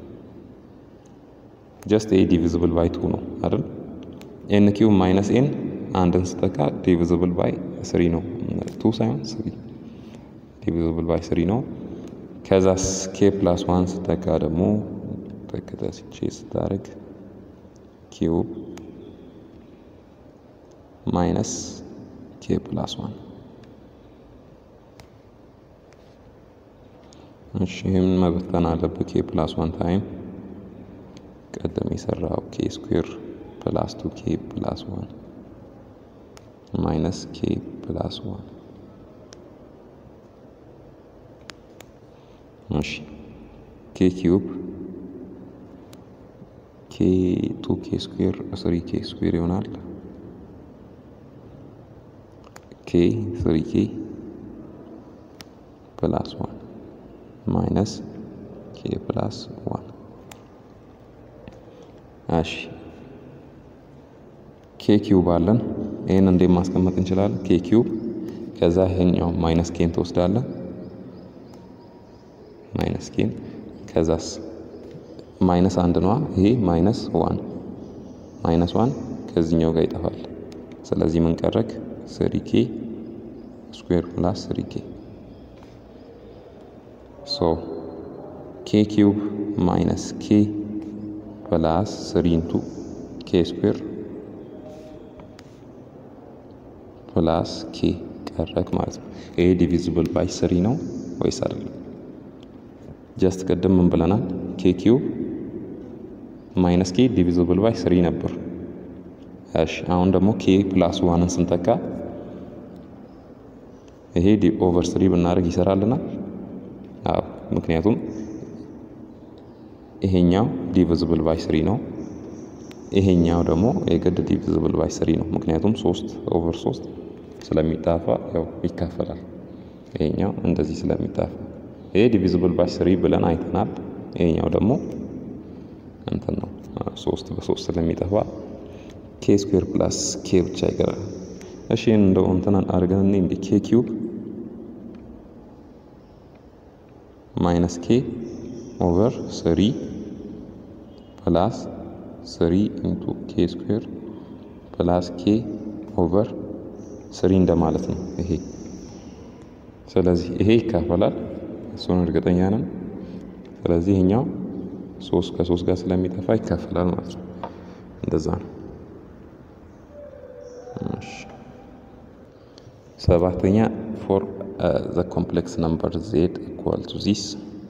ጀስት ኤ ዲቪዚብል ባይ ቱ ነው አይደል? ኤን ኪዩብ ማይነስ ኤን አንድን ስተካ ዲቪዚብል ባይ ስሪ ነው። ቱ ሳይሆን ስሪ ዲቪዚብል ባይ ስሪ ነው። ከዛስ ኬ ፕላስ ዋን ስተካ ደግሞ ተከታስቼ ስታደርግ ኪዩብ ማይነስ ኬ ፕላስ ዋን እሺ ይህም መበተን አለብህ። ኬ ፕላስ ዋን ታይም ቀደም የሰራው ኬ ስኩዌር ፕላስ ቱ ኬ ፕላስ ዋን ማይነስ ኬ ፕላስ ዋን እሺ ኬ ኪዩብ ኬ ቱ ኬ ስኩዌር ስሪ ኬ ስኩዌር ይሆናል። ኬ ስሪ ኬ ፕላስ ዋን ማይነስ ኬ ፕላስ ዋን እሺ ኬ ኪዩብ አለን። ይህን እንዴት ማስቀመጥ እንችላለን? ኬ ኪዩብ ከዛ ይሄኛው ማይነስ ኬን ትወስዳለን። ማይነስ ኬን ከዛስ ማይነስ አንድ ነዋ። ይሄ ማይነስ ዋን ማይነስ ዋን ከዚህኛው ጋር ይጠፋል። ስለዚህ ምን ቀረክ? ስሪ ኬ ስኩዌር ፕላስ ስሪ ኬ ሶ ኬ ኪዩብ ማይነስ ኬ ፕላስ ስሪ ኢንቱ ኬ ስኩዌር ፕላስ ኬ ቀረክ ማለት ነው። ይሄ ዲቪዚብል ባይ ስሪ ነው ወይስ አይደለም? ጀስት ቅድም ምን ብለናል? ኬ ኪዩብ ማይነስ ኬ ዲቪዚብል ባይ ስሪ ነበር። እሺ አሁን ደግሞ ኬ ፕላስ ዋንን ስንተካ ይሄ ኦቨር ስሪ ብናደርግ ይሰራልናል። አዎ ምክንያቱም ይሄኛው ዲቪዚብል ባይ ስሪ ነው። ይሄኛው ደግሞ የግድ ዲቪዚብል ባይ ስሪ ነው። ምክንያቱም ሶስት ኦቨር ሶስት ስለሚጣፋ ያው ይካፈላል። ይሄኛው እንደዚህ ስለሚጣፋ ይሄ ዲቪዚብል ባይ ስሪ ብለን አይተናል። ይሄኛው ደግሞ እንትን ነው ሶስት በሶስት ስለሚጠፋ ኬ ስኩዌር ፕላስ ኬ ብቻ ይቀራል። እሺ እንደው እንትን አድርገን እኔ እንደ ኬ ኪዩብ ማይነስ ኬ ኦቨር ስሪ ፕላስ ስሪ ኢንቱ ኬ ስኩዌር ፕላስ ኬ ኦቨር ስሪ እንደማለት ነው ይሄ። ስለዚህ ይሄ ይካፈላል፣ እሱን እርግጠኛ ነን። ስለዚህ ይሄኛው ሶስት ከሶስት ጋር ስለሚጠፋ ይካፈላል ማለት ነው። እንደዛ ነው። ሰባተኛ ፎር ዘ ኮምፕሌክስ ነምበር ዜድ ኢኳል ቱ ዚስ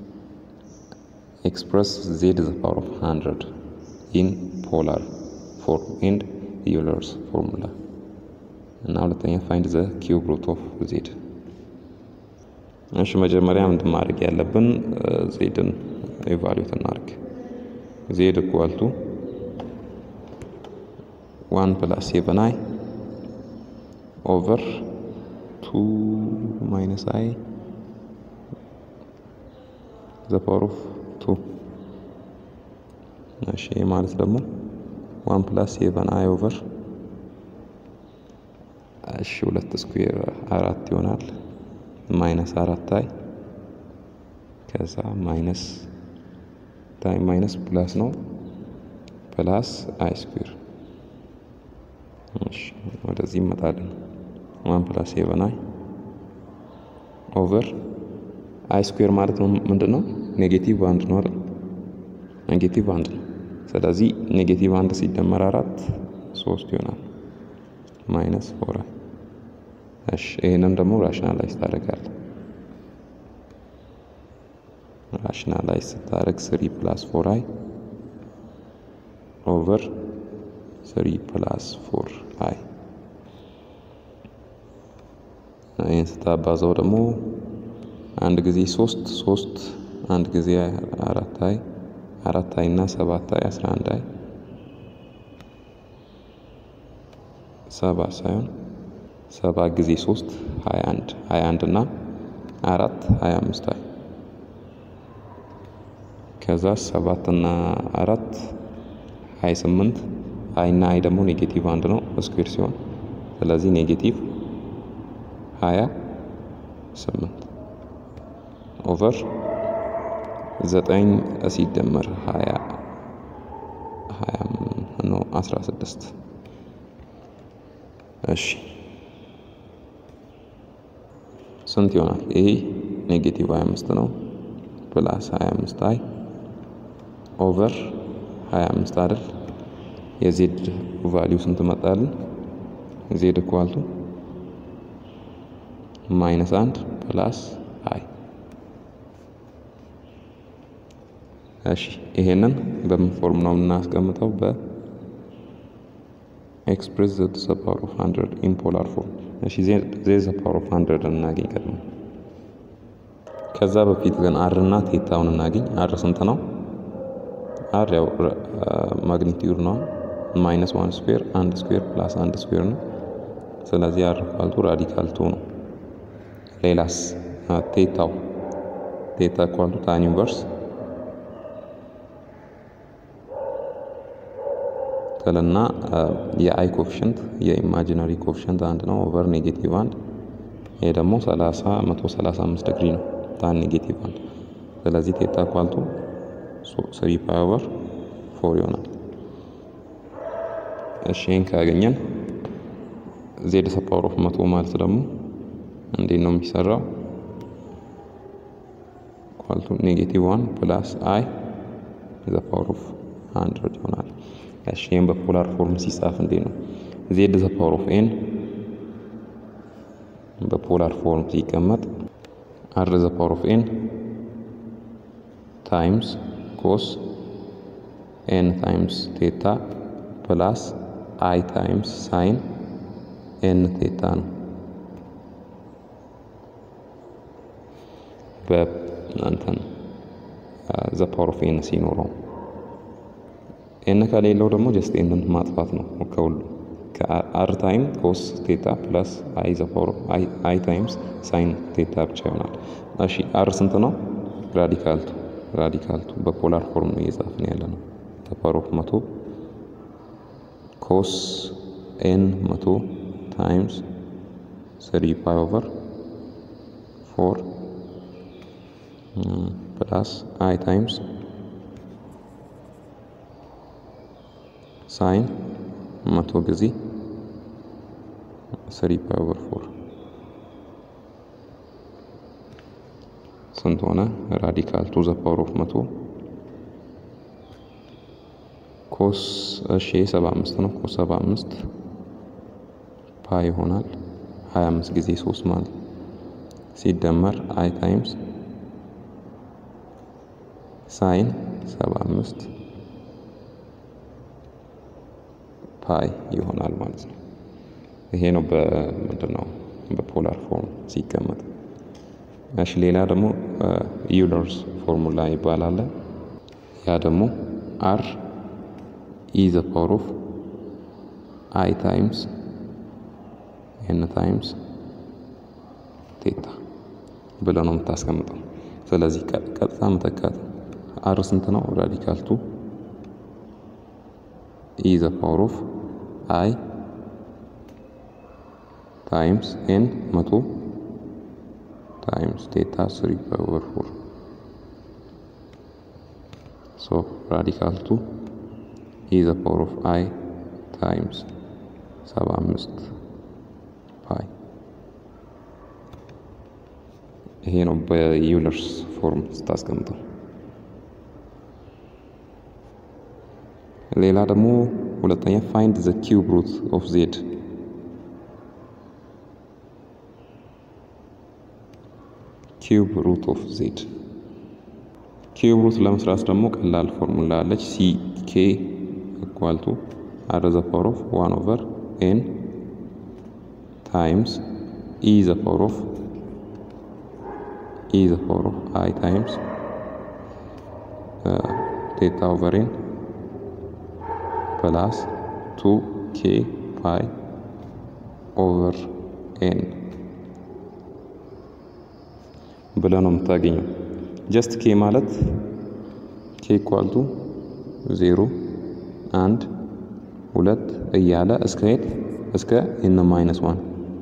ኤክስፕረስ ዜድ ዘ ፓወር ኦፍ ሃንድረድ ኢን ፖላር ፎርም ኤንድ ዩለርስ ፎርሙላ እና ሁለተኛ ፋይንድ ዘ ኪዩብ ሩት ኦፍ ዜድ። እሺ መጀመሪያ ምንድን ማድረግ ያለብን ዜድን ኤቫሉዌት እናድርግ። ዜድ ኢኳል ቱ ዋን ፕላስ ሴቨን አይ ኦቨር ቱ ማይነስ አይ ዘ ፓወር ኦፍ ቱ። እሺ ማለት ደግሞ ዋን ፕላስ ሴቨን አይ ኦቨር እሺ ሁለት ስኩዌር አራት ይሆናል። ማይነስ አራት አይ ከዛ ማይነስ ታይም ማይነስ ፕላስ ነው ፕላስ አይ ስኩዌር እሺ ወደዚህ ይመጣልን ዋን ፕላስ ሴቨን አይ ኦቨር አይ ስኩዌር ማለት ነው ምንድን ነው? ኔጌቲቭ አንድ ነው አይደል? ኔጌቲቭ አንድ ነው። ስለዚህ ኔጌቲቭ አንድ ሲደመር አራት ሶስት ይሆናል ማይነስ ፎር አይ። እሺ ይህንን ደግሞ ራሽናላይዝ ታደርጋለህ። ራሽናላይዝ ስታደርግ ስሪ ፕላስ ፎር አይ ኦቨር ስሪ ፕላስ ፎር አይ ይህን ስታባዛው ደግሞ አንድ ጊዜ ሶስት ሶስት አንድ ጊዜ አራት አይ አራት አይ እና ሰባት አይ አስራ አንድ አይ ሰባ ሳይሆን ሰባ ጊዜ ሶስት ሀያ አንድ ሀያ አንድ እና አራት ሀያ አምስት አይ ከዛ ሰባት እና አራት ሀያ ስምንት አይ እና አይ ደግሞ ኔጌቲቭ አንድ ነው ስኩዌር ሲሆን ስለዚህ ኔጌቲቭ ሀያ ስምንት ኦቨር ዘጠኝ ሲደመር ሀያ ሀያ ነው አስራ ስድስት እሺ ስንት ይሆናል? ይሄ ኔጌቲቭ 25 ነው ፕላስ 25 አይ ኦቨር 25 አይደል? የዜድ ቫሊዩ ስንት መጣልን? ዜድ ኢኳልቱ ማይነስ አንድ ፕላስ አይ። እሺ ይሄንን በምን ፎርም ነው የምናስቀምጠው? በኤክስፕሬስ ዘ ፓወር ኦፍ 100 ኢን ፖላር ፎርም እሺ ዜድ ዘ ፓወር ኦፍ 100 እናገኝ ቀድሞ። ከዛ በፊት ግን አር እና ቴታውን እናገኝ። አር ስንት ነው? አር ያው ማግኒቲዩድ ነው። ማይነስ ዋን ስኩዌር አንድ ስኩዌር ፕላስ አንድ ስኩዌር ነው። ስለዚህ አር ኳልቱ ራዲካል ቱ ነው። ሌላስ ቴታው ቴታ ኳልቱ ታን ኢንቨርስ ትልና የአይ ኮፊሽንት የኢማጂናሪ ኮፊሽንት አንድ ነው ኦቨር ኔጌቲቭ አንድ ይሄ ደግሞ 30 135 ዲግሪ ነው ታን ኔጌቲቭ አንድ ስለዚህ ቴታ ኳልቱ ስሪ ፓይ ኦቨር ፎር ይሆናል። እሺ ይህን ካገኘን ዜድ ዘ ፓወር ኦፍ መቶ ማለት ደግሞ እንዴት ነው የሚሰራው? ኳልቱ ኔጌቲቭ ዋን ፕላስ አይ ዘ ፓወር ኦፍ ሀንድረድ ይሆናል። እሺ ይህም በፖላር ፎርም ሲጻፍ እንዴት ነው? ዜድ ዘ ፓወር ኦፍ ኤን በፖላር ፎርም ሲቀመጥ አር ዘ ፓወር ኦፍ ኤን ታይምስ ኮስ ኤን ታይምስ ቴታ ፕላስ አይ ታይምስ ሳይን ኤን ቴታ ነው። በእንትን ዘ ፓወር ኦፍ ኤን ሲኖረው ኤን ከሌለው ደግሞ ጀስት ኤንን ማጥፋት ነው ከሁሉ ከአር ታይም ኮስ ቴታ ፕላስ አይ ዘ ፓወር አይ ታይምስ ሳይን ቴታ ብቻ ይሆናል። እሺ አር ስንት ነው? ራዲካልቱ ራዲካልቱ በፖላር ፎርም ነው እየጻፍን ያለ ነው። ፓወር ኦፍ መቶ ኮስ ኤን መቶ ታይምስ ስሪ ፓይ ኦቨር ፎር ፕላስ አይ ታይምስ ሳይን መቶ ጊዜ ስሪ ፓይ ኦቨር ፎር ስንት ሆነ? ራዲካል ቱ ዘ ፓወር ኦፍ መቶ ኮስ እሺ ሰባ አምስት ነው። ኮስ ሰባ አምስት ፓይ ይሆናል ሀያ አምስት ጊዜ ሶስት ማለት ሲደመር አይ ታይምስ ሳይን ሰባ አምስት ፓይ ይሆናል ማለት ነው። ይሄ ነው በምንድን ነው በፖላር ፎርም ሲቀመጥ። እሺ ሌላ ደግሞ ዩለርስ ፎርሙላ ይባላል። ያ ደግሞ አር ኢ ዘ ፓወር ኦፍ አይ ታይምስ ኤን ታይምስ ቴታ ብለህ ነው የምታስቀምጠው። ስለዚህ ቀጥታ መተካት አር ስንት ነው? ራዲካል ቱ ኢ ዘ ፓወር ኦፍ አይ ታይምስ ኤን መቶ ታይምስ ቴታ ስሪ ፓይ ኦቨር ፎር ሶ ራዲካል ቱ ኢ ዘ ፓወር ኦፍ አይ ታይምስ ሰባ አምስት ፓይ ይሄ ነው በዩለርስ ፎርም ስታስቀምጠው። ሌላ ደግሞ ሁለተኛ ፋይንድ ዘ ኪዩብ ሩት ኦፍ ዜድ ኪዩብ ሩት ኦፍ ዜድ ኪዩብ ሩት ለመስራት ደግሞ ቀላል ፎርሙላ አለች። ሲ ኬ ኢኳል ቱ አር ዘ ፓወር ኦፍ ዋን ኦቨር ኤን ታይምስ ኢ ዘ ፓወር ኦፍ ኢ ዘ ፓወር ኦፍ አይ ታይምስ ቴታ ኦቨር ኤን ፕላስ ቱ ኬ ፓይ ኦቨር ኤን ብለህ ነው የምታገኘው። ጀስት ኬ ማለት ኬ ኢኳልቱ ዜሮ አንድ ሁለት እያለ እስከ የት እስከ ኤን ማይነስ ዋን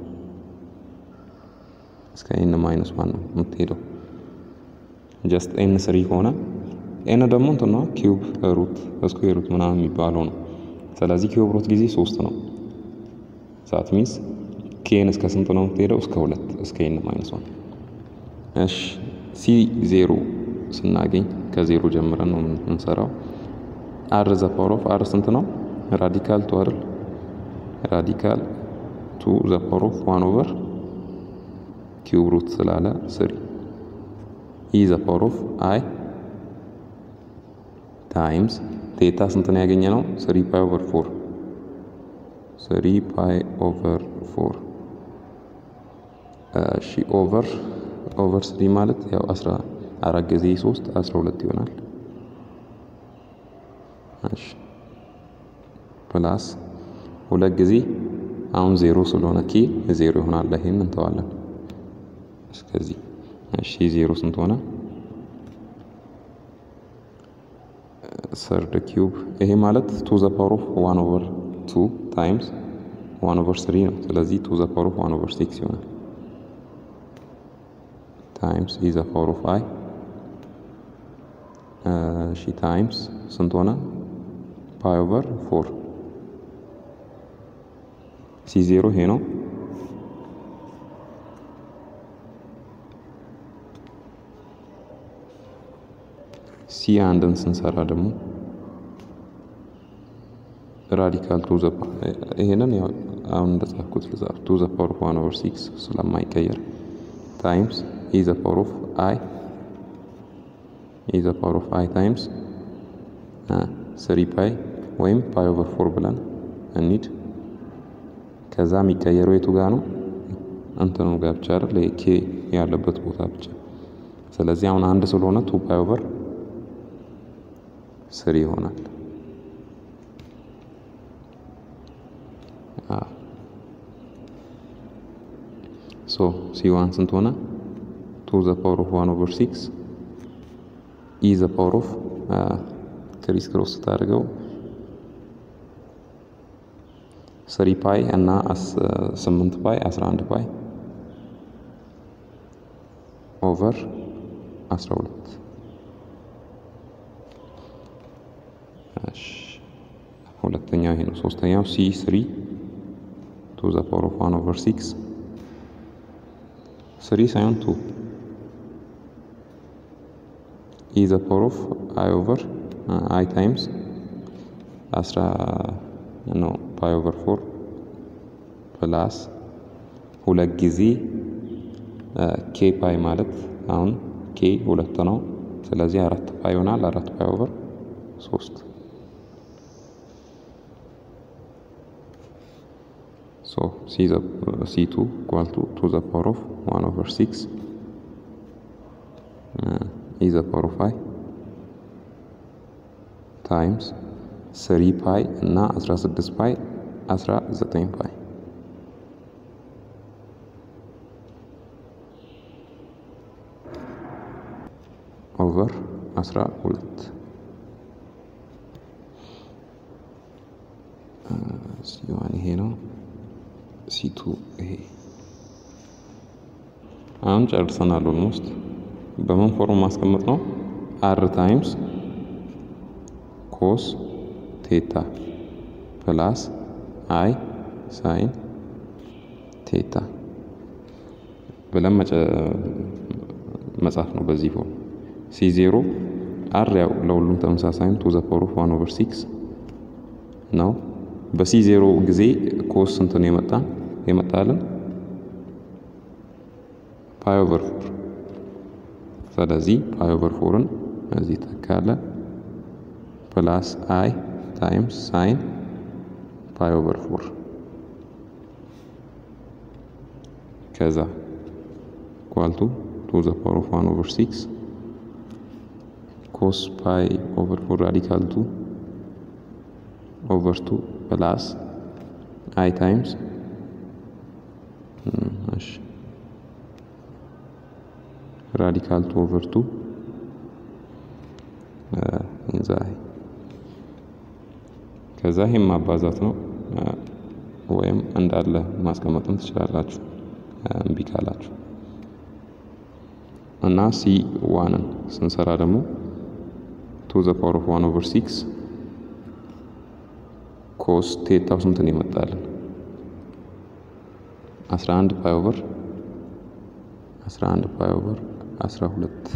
እስከ ኤን ማይነስ ዋን ነው የምትሄደው። ጀስት ኤን ስሪ ከሆነ ኤን ደግሞ እንትና ኪዩብ ሩት ስኩዌር ሩት ምናምን የሚባለው ነው። ስለዚህ ኪዩብ ሩት ጊዜ ሶስት ነው። ሳት ሚንስ ኬን እስከ ስንት ነው የምትሄደው? እስከ ሁለት እስከ ኤን ማይነስ ዋን። እሺ ሲ ዜሮ ስናገኝ ከዜሮ ጀምረን ነው የምንሰራው። አር ዘ ፓወር ኦፍ አር ስንት ነው? ራዲካል ቱ አይደል? ራዲካል ቱ ዘ ፓወር ኦፍ ዋን ኦቨር ኪዩብ ሩት ስላለ ስሪ ኢ ዘ ፓወር ኦፍ አይ ታይምስ ቴታ ስንት ነው ያገኘ ነው? ስሪ ፓይ ኦቨር ፎር ስሪ ፓይ ኦቨር ፎር እሺ ኦቨር ኦቨር ስሪ ማለት ያው አስራ አራት ጊዜ ሶስት አስራ ሁለት ይሆናል። እሺ ፕላስ ሁለት ጊዜ አሁን ዜሮ ስለሆነ ኬ ዜሮ ይሆናል። ይሄን እንተዋለን እስከዚህ። እሺ ዜሮ ስንት ሆነ? ሰርድ ኪዩብ ይሄ ማለት ቱ ዘ ፓወር ኦፍ ዋን ኦቨር ቱ ታይምስ ዋን ኦቨር ስሪ ነው። ስለዚህ ቱ ዘ ፓወር ኦፍ ዋን ኦቨር ሲክስ ይሆናል ታይምስ ኢ ዘ ፓወር ኦፍ አይ እሺ ታይምስ ስንት ሆነ? ፓይ ኦቨር ፎር ሲ ዜሮ ይሄ ነው። ሲ አንድን ስንሰራ ደግሞ ራዲካል ቱ ዘ ይሄንን ያው አሁን እንደጻፍኩት ልጻፍ ቱ ዘ ፓወር ኦፍ ዋን ኦቨር ሲክስ ስለማይቀየር ታይምስ ኢ ዘ ፓወር ኦፍ አይ ኢ ዘ ፓወር ኦፍ አይ ታይምስ ስሪ ፓይ ወይም ፓይ ኦቨር ፎር ብለን እንሂድ። ከዛ የሚቀየረው የቱ ጋር ነው? እንትኑ ጋር ብቻ አይደል? ኬ ያለበት ቦታ ብቻ። ስለዚህ አሁን አንድ ስለሆነ ቱ ፓይ ኦቨር ስሪ ይሆናል። ሶ ሲ ዋን ስንት ሆነ? ቱ ዘ ፓወር ኦፍ ዋን ኦቨር ሲክስ ኢ ዘ ፓወር ኦፍ ክሪስ ክሮስ ስታደርገው ስሪ ፓይ እና ስምንት ፓይ አስራ አንድ ፓይ ኦቨር አስራ ሁለት ሁለተኛው ይሄ ነው። ሶስተኛው ሲ ስሪ ቱ ዘ ፓወር ኦፍ ዋን ኦቨር ሲክስ ስሪ ሳይሆን ቱ ኢ ዘ ፓወር ኦፍ አይ ኦቨር አይ ታይምስ አስራ ነው ፓይ ኦቨር ፎር ፕላስ ሁለት ጊዜ ኬ ፓይ ማለት አሁን ኬ ሁለት ነው። ስለዚህ አራት ፓይ ይሆናል። አራት ፓይ ኦቨር ሶስት ሶ ሲ ቱ ኢኳል ቱ ቱ ዘ ፓወር ኦፍ ዋን ኦቨር ሲክስ ኢ ዘ ፓወር ኦፍ አይ ታይምስ ስሪ ፓይ እና 16 ፓይ 19 ፓይ ኦቨር 12 ሲዋን ይሄ ነው። ሲቱ ይሄ አሁን ጨርሰናል። ኦልሞስት በምን ፎርም ማስቀመጥ ነው? አር ታይምስ ኮስ ቴታ ፕላስ አይ ሳይን ቴታ ብለን መጻፍ ነው። በዚህ ፎርም ሲ ዜሮ አር ያው ለሁሉም ተመሳሳይ ቱ ዘ ፓወር ኦፍ ዋን ኦቨር ሲክስ ነው። በሲ ዜሮ ጊዜ ኮስ ስንት ነው የመጣ የመጣልን ፓይ ኦቨር ፎር። ስለዚህ ፓይ ኦቨር ፎርን እዚህ ተካለ ፕላስ አይ ታይምስ ሳይን ፓይ ኦቨር ፎር ከዛ ኳልቱ ቱ ዘ ፓወር ኦፍ ዋን ኦቨር ሲክስ ኮስ ፓይ ኦቨር ፎር ራዲካል ቱ ኦቨር ቱ ፕላስ አይ ታይምስ እሺ ራዲካል ቱ ኦቨር ቱ ኢንዛ ከዛ ይሄም ማባዛት ነው ወይም እንዳለ ማስቀመጥም ትችላላችሁ እምቢ ካላችሁ እና ሲ ዋንን ስንሰራ ደግሞ ቱ ዘ ፓወር ኦፍ ዋን ኦቨር ሲክስ ኮስ ቴታው ስንትን ይመጣልን? 11 ፓይ ኦቨር 11 ፓይ ኦቨር 12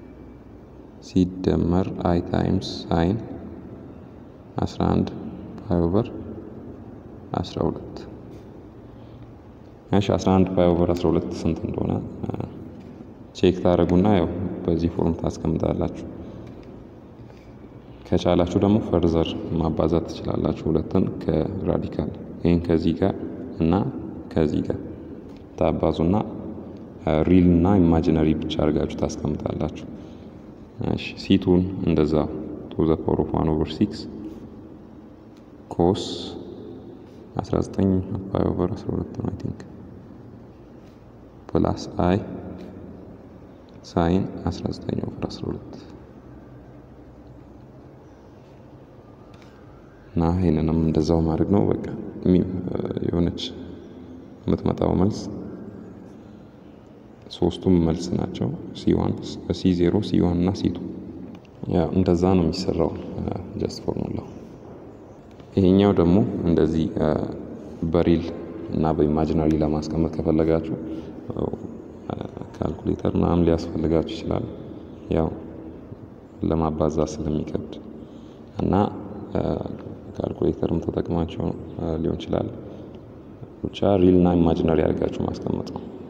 ሲደመር አይ ታይምስ ሳይን 11 ፓይ ኦቨር 12 እሺ 11 ፓይ ኦቨር 12 ስንት እንደሆነ ቼክ ታደርጉና ያው በዚህ ፎርም ታስቀምጣላችሁ። ከቻላችሁ ደግሞ ፈርዘር ማባዛት ትችላላችሁ። ሁለትን ከራዲካል ይህን ከዚህ ጋር እና ከዚህ ጋር ታባዙና ሪል እና ኢማጂነሪ ብቻ አድርጋችሁ ታስቀምጣላችሁ። እሺ ሲቱን እንደዛ ቱ ዘ ፓወር ኦፍ ዋን ኦቨር ሲክስ ኮስ 19 ፓይ ኦቨር 12 ነው አይ ቲንክ ፕላስ አይ ሳይን 19 ኦቨር 12 እና ይህንንም እንደዛው ማድረግ ነው። በቃ የሆነች የምትመጣው መልስ ሶስቱም መልስ ናቸው። ሲዋን ሲ ዜሮ ሲ ዋን እና ሲቱ ያው እንደዛ ነው የሚሰራው ጀስት ፎርሙላው። ይሄኛው ደግሞ እንደዚህ በሪል እና በኢማጂናሪ ለማስቀመጥ ከፈለጋችሁ ካልኩሌተር ምናምን ሊያስፈልጋችሁ ይችላል። ያው ለማባዛት ስለሚከብድ እና ካልኩሌተርም ተጠቅማቸው ሊሆን ይችላል። ብቻ ሪል እና ኢማጂነሪ አድርጋችሁ ማስቀመጥ ነው።